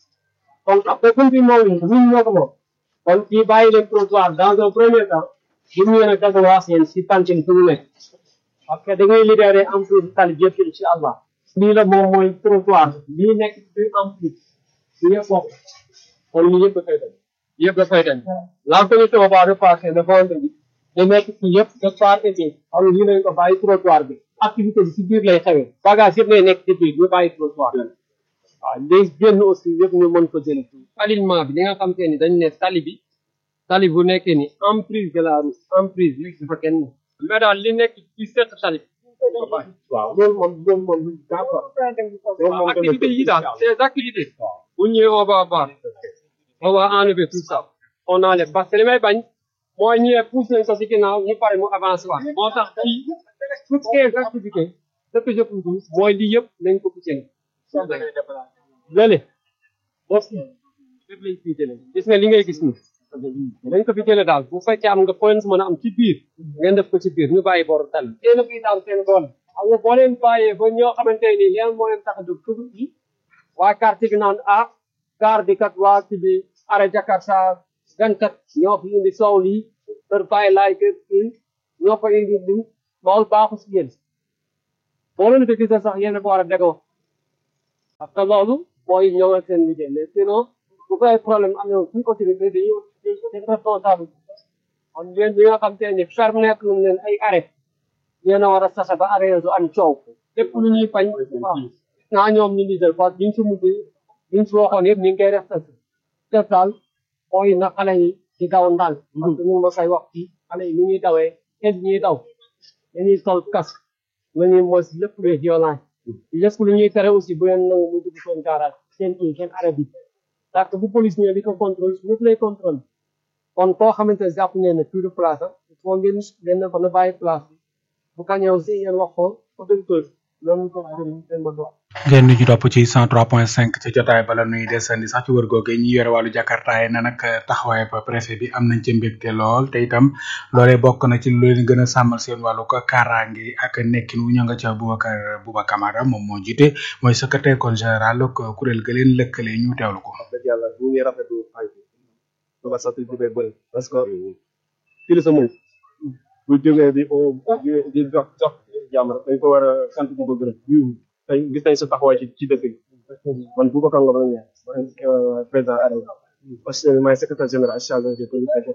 kon après continue moom nit ñi ñoo ko moom kon fii bàyyi leen trottoir dans un premier temps bu ñu yéene dagalaas yéen si cantine fu mu nekk parce que da ngay libéré emprise tali bi yëpp incha allah lii la moom mooy trottoir lii nekk ci emprise bi yëpp bokk kon lii yëpp dafay dem yëpp dafay dem la commission va repasser le vendredi da nekk ci yëpp de part et bien xam lii lañ ko bàyyi trottoir bi activité bi si biir lay xewee bagage yëpp lay nekk ci biir ñu bàyyi trottoir bi waaw léegi génn aussi yëpp ñu mën ko jële alignement bi li nga xam te ni dañ ne tali bi tali bu nekkee ni emprise de la route emprise bi dafa kenn mais daal li nekk ci seq tali waaw loolu moom loolu moom lu d'accord loolu moom activité yi daal ces activités bu ñëwee on va voir on va enlever tout ça on enlève parce que li may bañ mooy ñëwee pousse nañ ko si ginnaaw ñu pare mu avancé waat moo tax fii toutes ces activités ce que je peux dire mooy lii yëpp nañ ko poussé lële boo fii lépp lañ fii jëlee gis nga li ngay gis nii dañ ko fi jëlee daal bu fekkee am nga point mën a am ci biir ngeen def ko ci biir ñu bàyyi boru tal yéen a fiy daal seen doole xam nga boo leen bàyyee ba ñoo xamante ni leen moo leen tax a jóg tugu yi waa quartier bi naan ah gaar bi kat waa ci bi arrêt Jakarta gan kat ñoo fi indi soow lii kër bàyyi laay kër fii ñoo fa indi lii loolu baaxu si yéen boo leen di gisee sax yéen a ko war a dégoo parce que loolu mooy ñëw ak seen liggéey mais sinon bu ko ay problème am na suñ autorité dañuy dañuy responsable kon yéen ñi nga xam te ne permettre nañ leen ay arrêt yéen a war a sase ba arrêt du am coow lépp lu ñuy fañ waaw naa ñoom ñu ngi jël parce que liñ si mujj liñ si waxoon yëpp ñu ngi koy respecté def daal mooy na xale yi di daw ndànk parce que ñu ngi ma koy wax fii xale yi ni ñuy dawee kenn ñuy daw dañuy sol casque nañuy mos lépp luy violence lépp lu ñuy tere aussi bu leen nangu mu dugg seen garage seen kii seen arrêt bi parce que bu police ñëwee di ko contrôle ñëpp lay contrôle kon koo xamante ne jàpp ngeen ne plus de place am il faut ngeen ngeen ne ko na bàyyi place bi bu ka ñëw si ngeen wax ko autorité loolu ko gën seen ma dox ngeen ñu topp ci 103.5 ci jotaay bala nuy desandi sax ci wër googe ñi yore wàllu jakarta yi ne nag taxawaay ba préfet bi am nañ ci mbégte lool te itam loolee bokk na ci lu leen gën a sàmmal seen wàllu ko kaaraange ak nekkin wu ña nga ca Boubacar Bouba Camara moom moo jiite mooy secrétaire kon général ko kuréel ga leen lëkkale ñu teewlu ko. wax dëgg yàlla ñu ngi rafetlu xarit bi ba sant di bëri parce que fii la sa mën bu jógee di di di jox jox jàmm rek dañ ko war a sant di ko gërëm tey gis nañ sa taxawaay ci ci dëkk bi man Boubacar Ngom la ñu man président AREL parce que maay secrétaire général chargé de communication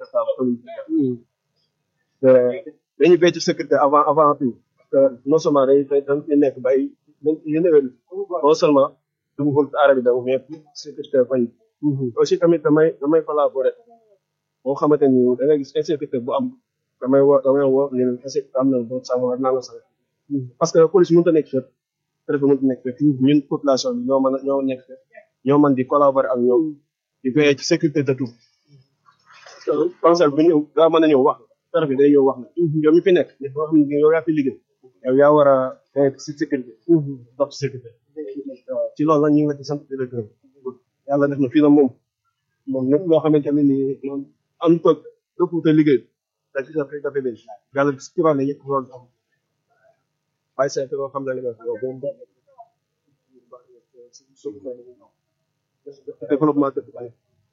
dañuy béy ci sécurité avant avant tout parce que non seulement dañuy dañ fi nekk ba ay yéen non seulement du mu AREL bi da mais sécurité fay aussi tamit damay damay collaborer boo xamante ni da ngay gis insécurité bu am damay woo damay woo ne leen insécurité am na boo sàmm war naa la sax parce que police mënut a nekk fépp préfet mënut a nekk fépp ñun population bi ñoo mën a ñoo nekk fépp ñoo mën di collaborer ak ñoom di veiller ci sécurité de tout conseil bi ñëw daa mën a ñëw wax préfet day ñëw wax na yow mi fi nekk nit boo xam ne yow yaa fi liggéey yow yaa war a veiller ci sécurité dox ci sécurité ci loolu la ñu ngi la ci sant di la gërëm yàlla def na fii na moom moom lépp loo xamante ne nii moom am toog dëpp te liggéey da ci dafay dafay benn yàlla ci kibaar la yëpp loolu am waaye c'est que loo xam ne li nga wax moom développement dëkk bi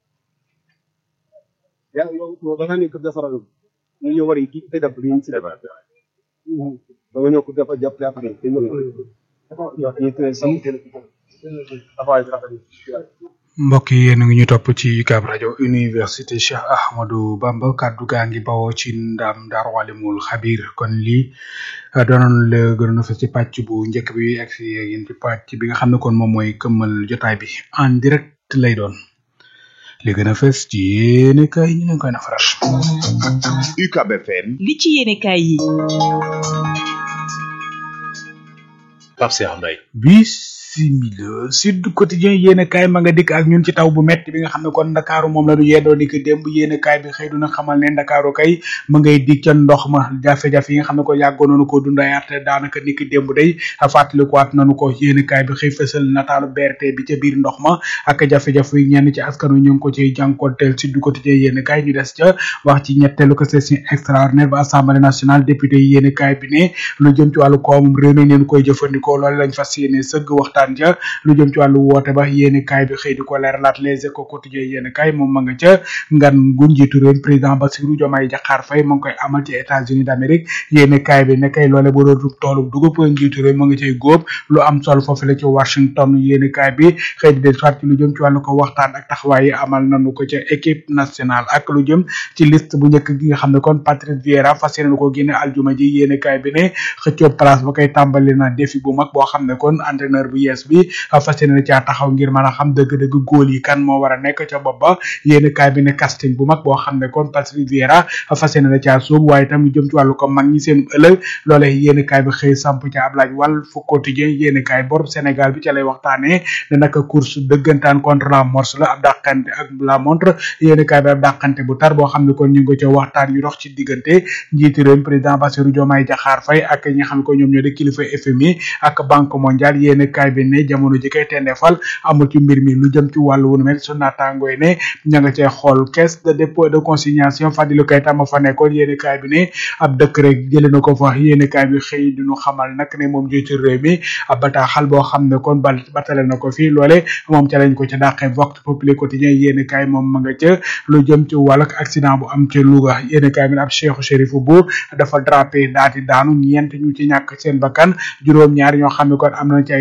yaa yow da nga nekk defaral ñu ñëw war yi kii te def li ñu si def da nga ñëw ko dafa jàpp jàpp ne te ñëw ñu te sam dafay rafet mbokk yi yéen a ngi ñu topp ci UCAB rajo université Cheikh Ahmadou Bamba kaddu gaa ngi bawoo ci ndam Daaru Alimul Xabir kon lii doonoon la gënoon a fës ci pàcc bu njëkk bi ak si yéen ci pàcc bi nga xam ne kon moom mooy këmmal jotaay bi en direct lay doon li gën a fës ci yéene kay ñu leen koy nafaral. UCAB FM. li ci yéene kay yi. Pape Cheikh Mbaye. bisimila sud quotidien yéene kaay ma nga dikk ak ñun ci taw bu metti bi nga xam ne kon ndakaaru moom la ñu yeddoo ni ki démb yéene kaay bi xëy duna xamal ne ndakaaru kay ma ngay dig ca ndox ma jafe-jafe yi nga xam ne ko yàggoon nañu ko dundayaat daanaka ni ki démb day fàttalikuwaat nañu ko yéene kaay bi xëy fësal nataalu BRT bi ca biir ndox ma ak jafe-jafe yi ñenn ci askanu ñu ngi ko ciy jànkonteel sud quotidien yéene kaay ñu des ca wax ci ñetteelu ko session extraordinaire ba assemblée nationale député yi yéene kaay bi ne lu jëm ci wàllu koomum réew mi ngeen koy jëfandikoo loolu lañ fas yéene sëgg waxtaan ja lu jëm ci wàllu woote ba yéeni kaay bi xëy di ko leeralaat les échos quotidien yéeni kaay moom ma nga ca ngan gu njiitu réew président Bassirou Diomaye Diakhar Faye ma ngi koy amal ci États-Unis d'Amérique yéeni kaay bi ne kay loole bu doon toolu dugub njiitu réew ma nga cay góob lu am solo foofu la ci Washington yéeni kaay bi xëy di del soit ci lu jëm ci wàllu ko waxtaan ak taxawaay yi amal nañu ko ca équipe nationale ak lu jëm ci liste bu njëkk gi nga xam ne kon Patrice Vieira fas yéene ko génne aljuma ji yéeni kaay bi ne xëccoo place ba koy tàmbali na défi bu mag boo xam ne kon entraîneur bu yees bi fas yéene na caa taxaw ngir mën a xam dëgg-dëgg góol yi kan moo war a nekk ca bopp ba yéen kaay bi ne casting bu mag boo xam ne kon Patrice Vieira fas yéene na caa sóobu waaye tam lu jëm ci wàllu ko mag ñi seen ëllëg loole yéen kaay bi xëy samp ca Ablaye Wal fu quotidien yéen kaay bor Sénégal bi ca lay waxtaanee ne naka course dëggantaan contre la morse la ab dàqante ak la montre yéen kaay bi ab dàqante bu tar boo xam ne kon ñu ngi ko ca waxtaan yu dox ci diggante njiitu réew président Bassirou Diomaye Diakhar Faye ak ñi nga xam ne ko ñoom ñoo di kilifa FMI ak banque mondiale yéen kaay bi ne jamono ji kay tendeefal amul ci mbir mi lu jëm ci wàllu wunu mel su naataangooy ne ña nga cee xool caisse de dépôt de consignation Fadilou Keita ma fa nekkoon yéeni kaay bi ne ab décret jële na ko fa yéeni kaay bi xëy duñu xamal nag ne moom jiitu réew mi ab bataaxal boo xam ne kon bal batale na ko fii loole moom ca lañ ko ca dàqee vox populi quotidien yéeni kaay moom ma nga ca lu jëm ci wàllu accident bu am ca Louga yéeni kaay bi ne ab Cheikh Chérif Bour dafa drapé daati daanu ñeent ñu ci ñàkk seen bakkan juróom ñaar ñoo xam ne kon am na ci ay gaañu gaañ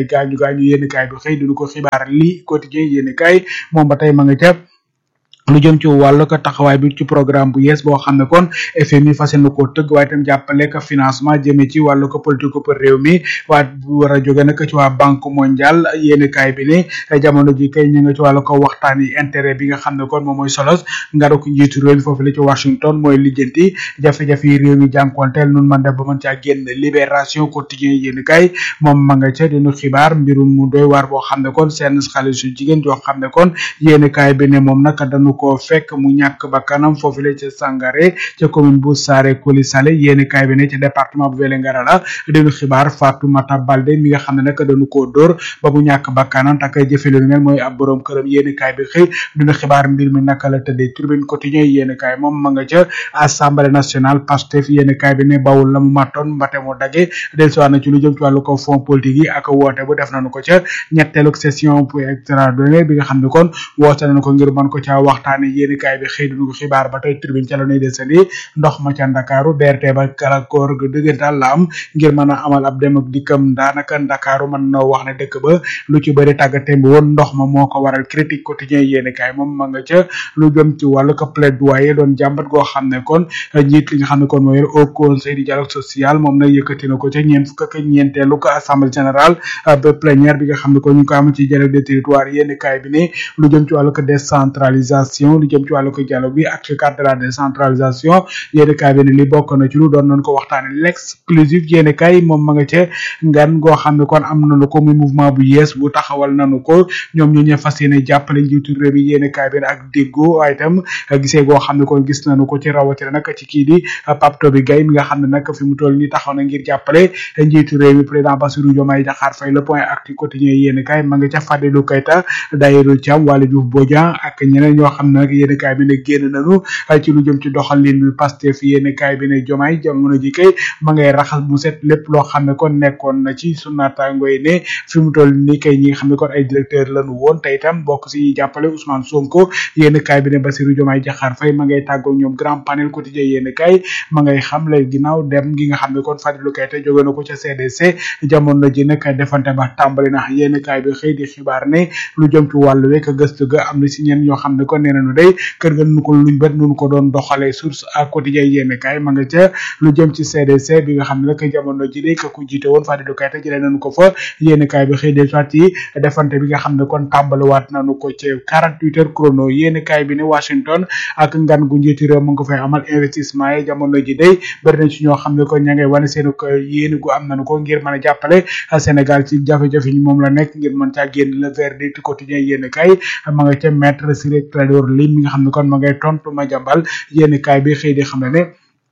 gaañu yéen kaay bi xëy dinu ko xibaar li quotidien yéen kaay moom ba tey ma nga ca lu jëm ci wàllu ko taxawaay bi ci programme bu yees boo xam ne kon FMI fas yéene koo tëgg waaye itam jàppale ko financement jëmee ci wàllu ko politique pour réew mi waaye bu war a jóge nag ci waa banque mondiale yéeni kaay bi ne jamono ji kay ñu nga ci wàllu ko waxtaan yi intérêt bi nga xam ne kon moom mooy solos ngara ko njiitu réew mi foofu la ci Washington mooy lijjanti jafe-jafe yi réew mi jànkonteel nun man def ba mën caa génn libération quotidien yéeni kaay moom ma nga ca dinu xibaar mbirum mu doy waar boo xam ne kon seen xale su jigéen joo xam ne kon yéeni kaay bi ne moom nag dañu ko fekk mu ñàkk ba kanam foofu la ca Sangaré ca commune bu Saare Koli Sale yéeni kaay bi ne ca département bu Vélingara la dinu xibaar Fatoumata Balde mi nga xam ne nag dañu koo dóor ba mu ñàkk ba kanam tak jëfe lu mel mooy ab borom këram yéeni kaay bi xëy dinu xibaar mbir mi naka la tëddee tribune quotidien yéeni kaay moom ma nga ca assemblée nationale Pastef yéeni kaay bi ne bawul la mu mattoon mbate mu dage del siwaat na ci lu jëm ci wàllu ko fond politique yi ak woote bu def nañu ko ca ñetteelu session pour extraordinaire bi nga xam ne kon woote nañu ko ngir mën ko caa waxtaane yéeni kaay bi xëy dinu ko xibaar ba tey tribune ca la nuy desandi ndox ma ca Ndakaaru BRT ba gàllankoor ga dëggantaan la am ngir mën a amal ab dem ak dikkam daanaka Ndakaaru mën na wax ne dëkk ba lu ci bëri tàggatem bi woon ndox ma moo ko waral critique quotidien yéeni kaay moom ma nga ca lu jëm ci wàllu ko plaidoyer doon jàmbat goo xam ne kon njiit li nga xam ne kon mooy au conseil du dialogue social moom nag yëkkati na ko ca ñeent fukk ak ñeenteelu ko assemblée générale ba plénière bi nga xam ne kon ñu ko am ci dialogue des territoires yéeni kaay bi ne lu jëm ci wàllu ko décentralisation lu jëm ci wàllu ko dialogue bi ak ci cadre de la décentralisation yéeni kaay bi ne li bokk na ci lu doon nañ ko waxtaane l'exclusif yéeni kaay moom ma nga ca ngan goo xam ne kon am nañu ko muy mouvement bu yees bu taxawal nañu ko ñoom ñu ñe fas yéene jàppale njiitu réew mi yéeni kaay bi ne ak déggoo waaye itam gisee goo xam ne kon gis nañu ko ci rawatina nag ci kii di Pape Toby Gaye mi nga xam ne nag fi mu toll nii taxaw na ngir jàppale njiitu réew mi président Bassirou Diomaye Diakhar Faye le point actu quotidien yéeni kaay ma nga ca Fadilou Keita Daïrou Thiam Waly Diouf Bodian ak ñeneen ñoo xam ne nag yéeni kaay bi ne génn nañu ci lu jëm ci doxalin bi Pastef yéeni kaay bi ne Diomaye jamono ji kay ma ngay raxas bu set lépp loo xam ne kon nekkoon na ci sunu naataango yi ne fi mu toll nii kay ñi nga xam ne kon ay directeur lañu woon te itam bokk si jàppale Ousmane Sonko yéeni kaay bi ne Bassirou Diomaye Diakhar Faye ma ngay tàggoo ñoom grand panel quotidien yéeni kaay ma ngay xam lay ginnaaw dem gi nga xam ne kon Fadilou Keita jóge na ko ca CDC jamono ji nag defante ba tàmbali na yéeni kaay bi xëy di xibaar ne lu jëm ci wàllu wekk gëstu ga am na si ñeen ñoo xam ne kon nee nañu day kër ga nu ko luñ bet nu ko doon doxalee source à quotidien yéeni kaay ma nga ca lu jëm ci CDC bi nga xam ne nag jamono ji day ka ku jiite woon Fadilou Keita jëlee nañu ko fa yéeni kaay bi xëy del soit yi defante bi nga xam ne kon tàmbaliwaat nañu ko ci 48 heures chrono yéeni kaay bi ne Washington ak ngan gu njiitu réew mu nga fay amal investissement yi jamono ji day bari na ci ñoo xam ne kon ña ngay wane seen ko yéeni gu am nañu ko ngir mën a jàppale Sénégal ci jafe-jafe yi moom la nekk ngir mën caa génn le verdict quotidien yéeni kaay ma nga ca maître Ciré Clédor Ly mi nga xam ne kon ma ngay tontu ma jàmbal yéeni kaay bi xëy di xam ne ne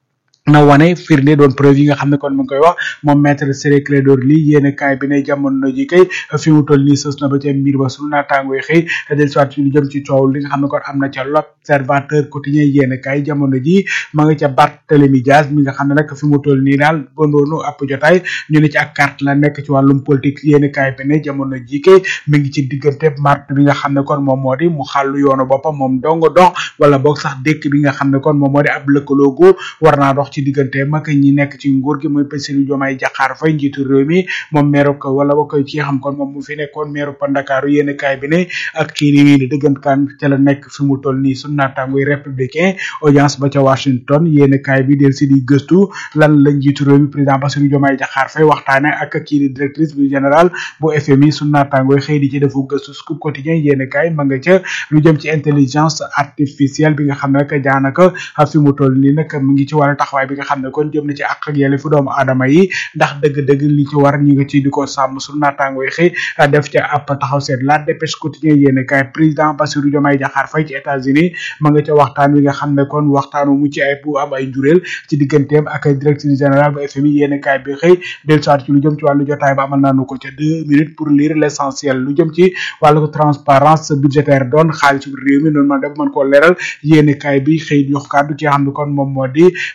na wane firnde doon preuve yi nga xam ne kon mu ngi koy wax moom maître Ciré Clédor Ly yéen kaay bi ne jamono ji kay fi mu toll nii sës na ba ca mbir ba sunu naataango yi xëy del soit ci lu jëm ci coow li nga xam ne kon am na ca l'observateur quotidien yéen kaay jamono ji ma nga ca Barthélémy Dias mi nga xam ne nag fi mu toll nii daal bondoonu ab jotaay ñu ne ci ak carte la nekk ci wàllum politique yéen kaay bi ne jamono ji kay mi ngi ci diggante mart bi nga xam ne kon moom moo di mu xàllu yoonu boppam moom dong dox wala boog sax dëkk bi nga xam ne kon moom moo di ab lëkkaloogu war naa dox ci diggante mag ñi nekk ci nguur gi muy Bassirou Diomaye Diakhar Faye njiitu réew mi moom meeru ko wala ba koy ci xam kon moom mu fi nekkoon meeru pa Ndakaaru yéen kaay bi ne ak kii ni di dëggantaan ca la nekk fi mu toll nii sunu naataangoy républicain audience ba ca Washington yéen kaay bi del si di gëstu lan la njiitu réew mi président Bassirou Diomaye Diakhar Faye waxtaane ak kii di directrice bu général bu FMI sunu naataangoy xëy di ci defu gëstu scoop quotidien yéen kaay ma nga ca lu jëm ci intelligence artificielle bi nga xam ne rek daanaka fi mu toll nii nag mu ngi ci wàllu taxawaay bi nga xam ne kon jëm na ci àq ak yelleefu doomu aadama yi ndax dëgg-dëgg li ci war ñi nga ci di ko sàmm su naataango yi xëy def ca ab taxaw seet la dépêche quotidien yéen kaay président Bassirou Diomaye Diakhar Faye ci États-Unis ma nga ca waxtaan wi nga xam ne kon waxtaanu mu ci ay bu am ay njureel ci digganteem ak directeur général bu FMI yéen kaay bi xëy del soit ci lu jëm ci wàllu jotaay ba amal naanu ko ca deux minutes pour lire l'essentiel lu jëm ci wàllu transparence budgétaire doon xaalis réew mi noonu man def mën koo leeral yéen kaay bi xëy jox kàddu ci xam ne kon moom moo di njiitu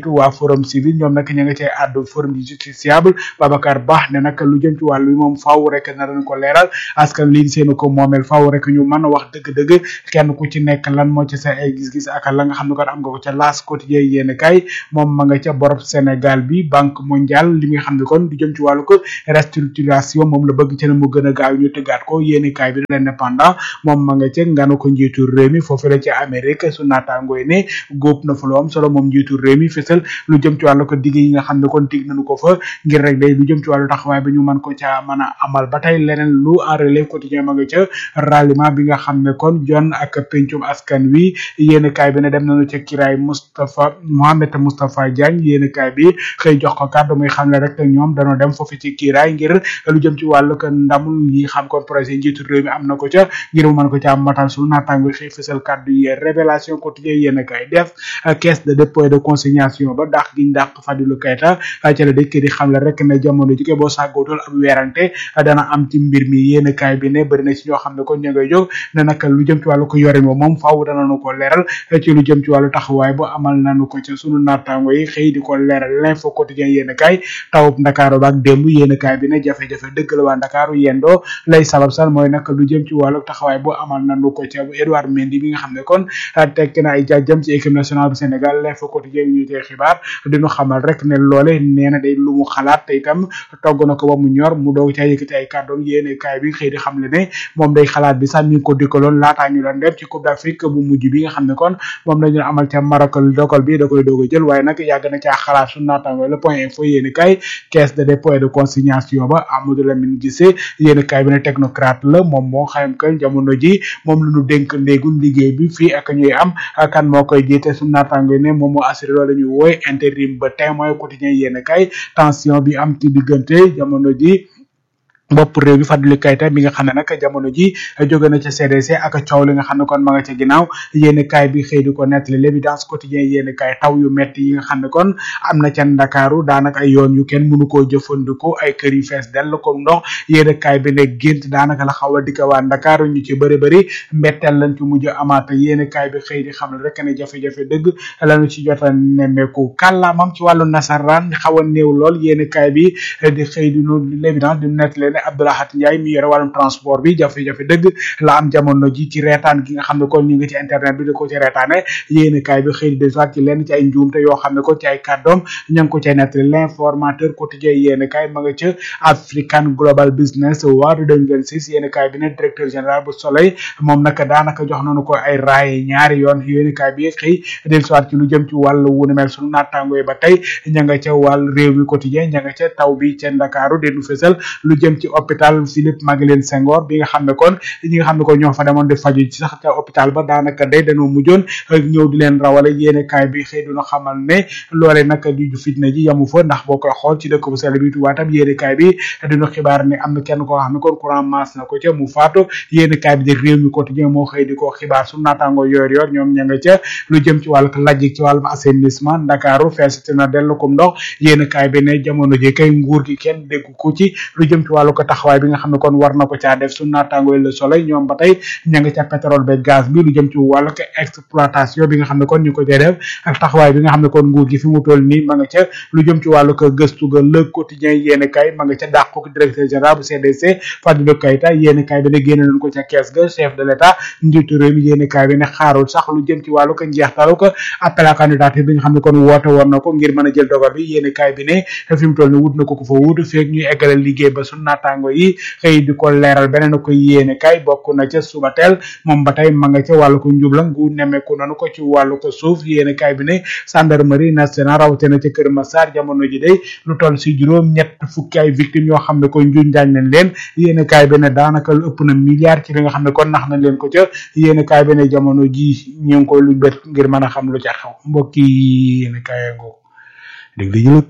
jiitu waa forum civil ñoom nag ña nga cay àddu forum du justiciable Babacar Ba ne nag lu jëm ci wàllu moom faaw rek na dañ ko leeral askan lii seenu ko moomeel faaw rek ñu mën a wax dëgg-dëgg kenn ku ci nekk lan moo ci sa ay gis-gis ak la nga xam ne kon am nga ko ca laas quotidien yéen kay moom ma nga ca borob Sénégal bi banque mondiale li nga xam ne kon du jëm ci wàllu ko restructuration moom la bëgg ci ne mu gën a gaaw ñu tëggaat ko yéen kay bi l'indépendant moom ma nga ca nganu ko njiitu réew mi foofu la ci Amérique su naataangooy ne góob na fa lu am solo moom njiitu réew mi fësal lu jëm ci wàllu ko digg yi nga xam ne kon dig nañu ko fa ngir rek day lu jëm ci wàllu taxawaay ba ñu mën ko ca mën a amal ba tey leneen lu en relève quotidien ma nga ca ralliement bi nga xam ne kon jon ak pencum askan wi yéen kaay bi ne dem nañu ca kiraay Moustapha Mohamed Moustapha Diagne yéen kaay bi xëy jox ko kàddu muy xam ne rek ñoom dañoo dem foofu ci kiraay ngir lu jëm ci wàllu ko ndamul yi xam kon projet njiitu réew mi am na ko ca ngir mu mën ko ca matal sunu naataango xëy fësal kàddu yi révélation quotidien yéen kaay def caisse de dépôt et de consignation ba dàq giñ dàq Fadilou Keita ca la dëkk di xam le rek ne jamono jike boo sàggootul ab weerante dana am ci mbir mi yéen kaay bi ne bëri na ci ñoo xam ne kon ñu ngay jóg ne nag lu jëm ci wàllu ko yorin ba moom faaw danañu ko leeral ci lu jëm ci wàllu taxawaay bu amal nañu ko ci sunu naataango yi xëy di ko leeral l'info quotidien yéen kaay tawub ndakaaru baak démb yéen kaay bi ne jafe-jafe dëgg la waa ndakaaru yendoo lay sabab sal mooy nag lu jëm ci wàllu taxawaay bu amal nañu ko ci Edouard Mendy bi nga xam ne kon tekk na ay jaajëm ci équipe nationale bu Sénégal l'info quotidien ñu tey xibaar diñu xamal rek ne loole nee na day lu mu xalaat te itam togg na ko ba mu ñor mu doog caa yëkkati ay kàddoom yéene kaay bi xëy di xam le ne moom day xalaat bi sax mi ngi ko dikkaloon laataa ñu doon dem ci coupe d'Afrique bu mujj bi nga xam ne kon moom lañu amal ca Maroc dogal bi da koy doog a jël waaye nag yàgg na caa xalaat su naataango le point info yéene kaay caisse de dépôt et de consignation ba Amadou Lamine Guissé yéene kaay bi ne technocrate la moom moo xam que jamono ji moom lu ñu dénk ndéegul liggéey bi fii ak ñuy am kan moo koy jiite su naataango ne moom moo assuré loolu la ñuy wooy intérim ba témoin quotidien yéene kaay tension bi am ci diggante jamono ji bopp réew bi Fadilou Keita mi nga xam ne nag jamono ji jóge na ca CDC ak coow li nga xam ne kon ma nga ca ginnaaw yéen kaay bi xëy di ko nettali l'évidence quotidien yéen kaay taw yu metti yi nga xam ne kon am na ca Ndakaaru daanaka ay yoon yu kenn mënu koo jëfandikoo ay kër yu fees dell ko ndox yéen kaay bi ne gént daanaka la xaw a dikka waa Ndakaaru ñu ci bëri bëri mbetteel lañ ci mujj amaata yéen kaay bi xëy di xam ne rek ne jafe-jafe dëgg lañu ci jota nemmeeku kàllaamam ci wàllu nasaraan xaw a néew lool yéen kaay bi di xëy di nu l'évidence di nettali Abdoulahat Ndiaye mi yore wàllum transport bi jafe-jafe dëgg la am jamono ji ci reetaan gi nga xam ne kon ñu ngi ci internet bi di ko ci reetaane yéeni kaay bi xëy di desuwaat ci lenn ci ay njuumte yoo xam ne ko ci ay kàddoom ña ngi ko cay nettali l'informateur quotidien yéeni kaay ma nga ca African Global Business Award 2026 yéeni kaay bi ne directeur général bu Soleil moom nag daanaka jox nañu ko ay raaye ñaari yoon yéeni kaay bi xëy desuwaat ci lu jëm ci wàllu wu ni mel sunu naataango yi ba tey ña nga ca wàll réew mi quotidien ña nga ca taw bi ca Ndakaaru denu fësal lu jëm ci hôpital Philippe Maguilène Senghor bi nga xam ne kon ñi nga xam ne kon ñoo fa demoon di faju ci sax ca hôpital ba daanaka day dañoo mujjoon ñëw di leen rawale yéene kaay bi xëy duna xamal ne loole nag di ju fitna ji yamu fa ndax boo koy xool ci dëkk bu sell bi Tuubaa tam yéene kaay bi dina xibaar ne am na kenn koo xam ne kon courant masse na ko ca mu faatu yéene kaay bi di réew mi quotidien moo xëy di ko xibaar su naataango yoor yoor ñoom ña nga ca lu jëm ci wàllu lajjik ci wàllum assainissement Ndakaaru feesati na dellu kom ndox yéene kaay bi ne jamono ji kay nguur gi kenn dégg ko ci lu jëm ci wàllu ko taxawaay bi nga xam ne kon war na ko caa def su naataango yi le soleil ñoom ba tey ña nga ca pétrole ba gaz bi lu jëm ci wàllu ko exploitation bi nga xam ne kon ñu ko cee def ak taxawaay bi nga xam ne kon nguur gi fi mu toll nii ma nga ca lu jëm ci wàllu ko gëstu ga le quotidien yéene kay ma nga ca dàqu ko directeur général bu CDC Fadilou Keita yéene kay bi ne génne nañ ko ca kees ga chef de l'état njiitu réew mi yéene kay bi ne xaarul sax lu jëm ci wàllu ko njeextalu ko appel à candidature bi nga xam ne kon woote woon na ko ngir mën a jël dogal bi yéene kay bi ne fi mu toll nii wut na ko ko fa wut feeg ñuy eggale liggéey ba su naataango yi xëy di ko leeral beneen ko yéene kay bokk na ca suba teel moom ba tey ma nga ca wàllu ko njubla ngu nemeeku nanu ko ci wàllu ko suuf yéene kay bi ne gendarmerie nationale rawatina ca Kër Massar jamono ji day lu toll si juróom ñett fukki ay victimes yoo xam ne ko njuñ njaañ nañ leen yéene kay bi ne daanaka lu ëpp na milliard ci li nga xam ne kon nax nañ leen ko ca yéene kay bi ne jamono ji ñu ngi ko lu bet ngir mën a xam lu ca xew mbokk yi yéene kay ngoo dégg li jëlëg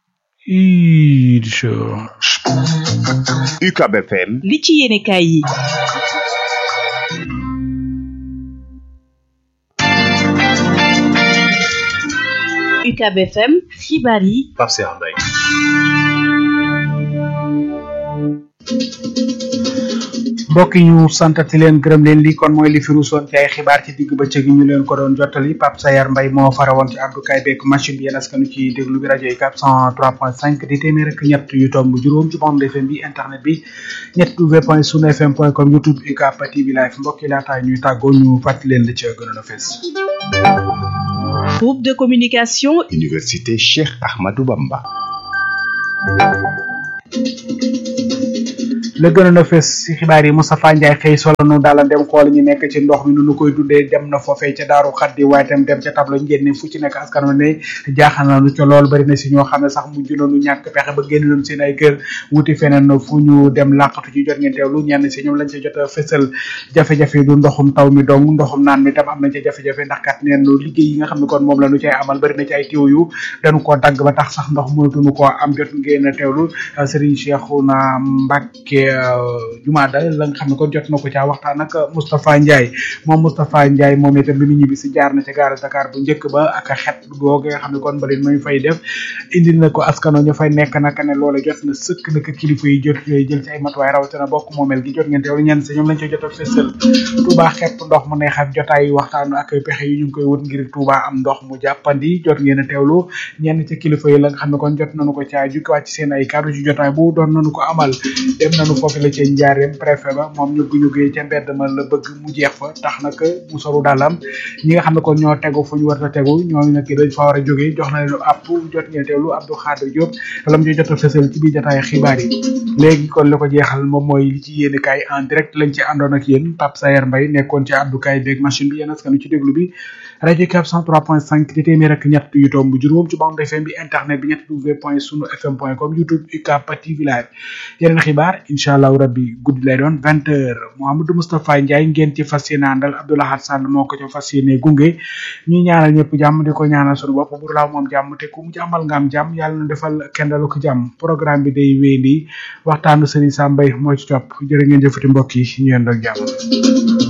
UCAB FM li ci yéene kaay yi UCAB FM xibaar yi Pape Cheikh Mbaye mbokk yi ñu santati leen gërëm leen li kon mooy li fi ruusoon ci ay xibaar ci digg bëccëg yi ñu leen ko doon jottali Pape Sayar Mbaye moo farawoon ci Abdou Kay beeg machine bi yéen askanu ci déglu bi rajo yi 403.5 di téeméer ak ñett yu tomb juróom ci bande FM bi internet bi ñett w point sunu fm point com youtube UCAB TV live mbokk yi laataay ñuy tàggoo ñu fàttali leen li ca gënoon a fees Groupe de communication Université Cheikh Ahmadou Bamba. la gënoon a fes ci xibaar yi Moustapha Ndiaye xëy solo nu daala dem xool ñu nekk ci ndox mi nu nu koy dundee dem na foofee ca daaru xaddi waaye tam dem ca tableau njénne fu ci nekk askan wi ne jaaxal na nu ca lool bari na si ñoo xam ne sax mujj nañu ñàkk pexe ba génn nañu seen ay kër wuti feneen fu ñu dem làqatu ci jot ngeen teewlu ñenn si ñoom lañ ca jot a fësal jafe-jafe du ndoxum taw mi dong ndoxum naan mi tam am nañ ca jafe-jafe ndax kat neen liggéey yi nga xam ne kon moom la nu cay amal bari na ci ay tiw yu dañu koo dagg ba tax sax ndox mënatuñu koo am jot ngeen a teewlu Serigne Cheikhouna Mbacké jumaada la nga xam ne kon jot na ko caa waxtaan ak Moustapha Ndiaye moom Moustapha Ndiaye moom itam bi mu ñibbi si jaar na ca gaara Dakar bu njëkk ba ak xet googu nga xam ne kon mbalit mañ fay def indi na ko askano ñu fay nekk naka ne loola jot na sëkk naka kilifa yi jot jël ci ay matuwaay rawatina bokk moomel gi jot ngeen teewlu ñenn si ñoom lañ ca jot a fësal Touba xepp ndox mu neex ak jotaay waxtaan ak pexe yi ñu ngi koy wut ngir Touba am ndox mu jàppandi jot ngeen a teewlu ñenn ci kilifa yi la nga xam ne kon jot nañu ko caa jukkiwaat ci seen ay kàddu ci jotaay bu doon nañu ko amal dem nañu foofu la ca njaareem préfet ba moom ñu ñu géey ca mbedd ma la bëgg mu jeex fa tax nag mu soru dalam ñi nga xam ne kon ñoo tegu fu ñu war a tegu ñooñu nag dañ fa war a jógee jox na leen app jot ngeen teewlu Abdou Khadir Diop lam ñu jot a fësal ci biir jotaay xibaar yi léegi kon li ko jeexal moom mooy li ci yéene kaay en direct lañ ci àndoon ak yéen Pape Sayer Mbaye nekkoon ci Abdou Kaye beeg machine bi yéen askanu ci déglu bi rajo Cap 103.5 di téeméer ak ñett yu tomb juróom ci bande FM bi internet bi ñett w point sunu fm point com youtube UCAB TV live yeneen xibaar incha allahu rabbi guddi lay doon vingt heures Mouhamadou Moustapha Ndiaye ngeen ci fas yéene àndal Abdoulahat Sall moo ko ci fas yéene gunge ñuy ñaanal ñëpp jàmm di ko ñaanal sunu bopp bur laaw moom jàmm te ku mu jàmmal nga am jàmm yàlla na defal kendalu ko jàmm programme bi day wéy di waxtaanu Serigne Sambay moo ci topp jërë ngeen jëfati mbokk yi ñu yendoo jàmm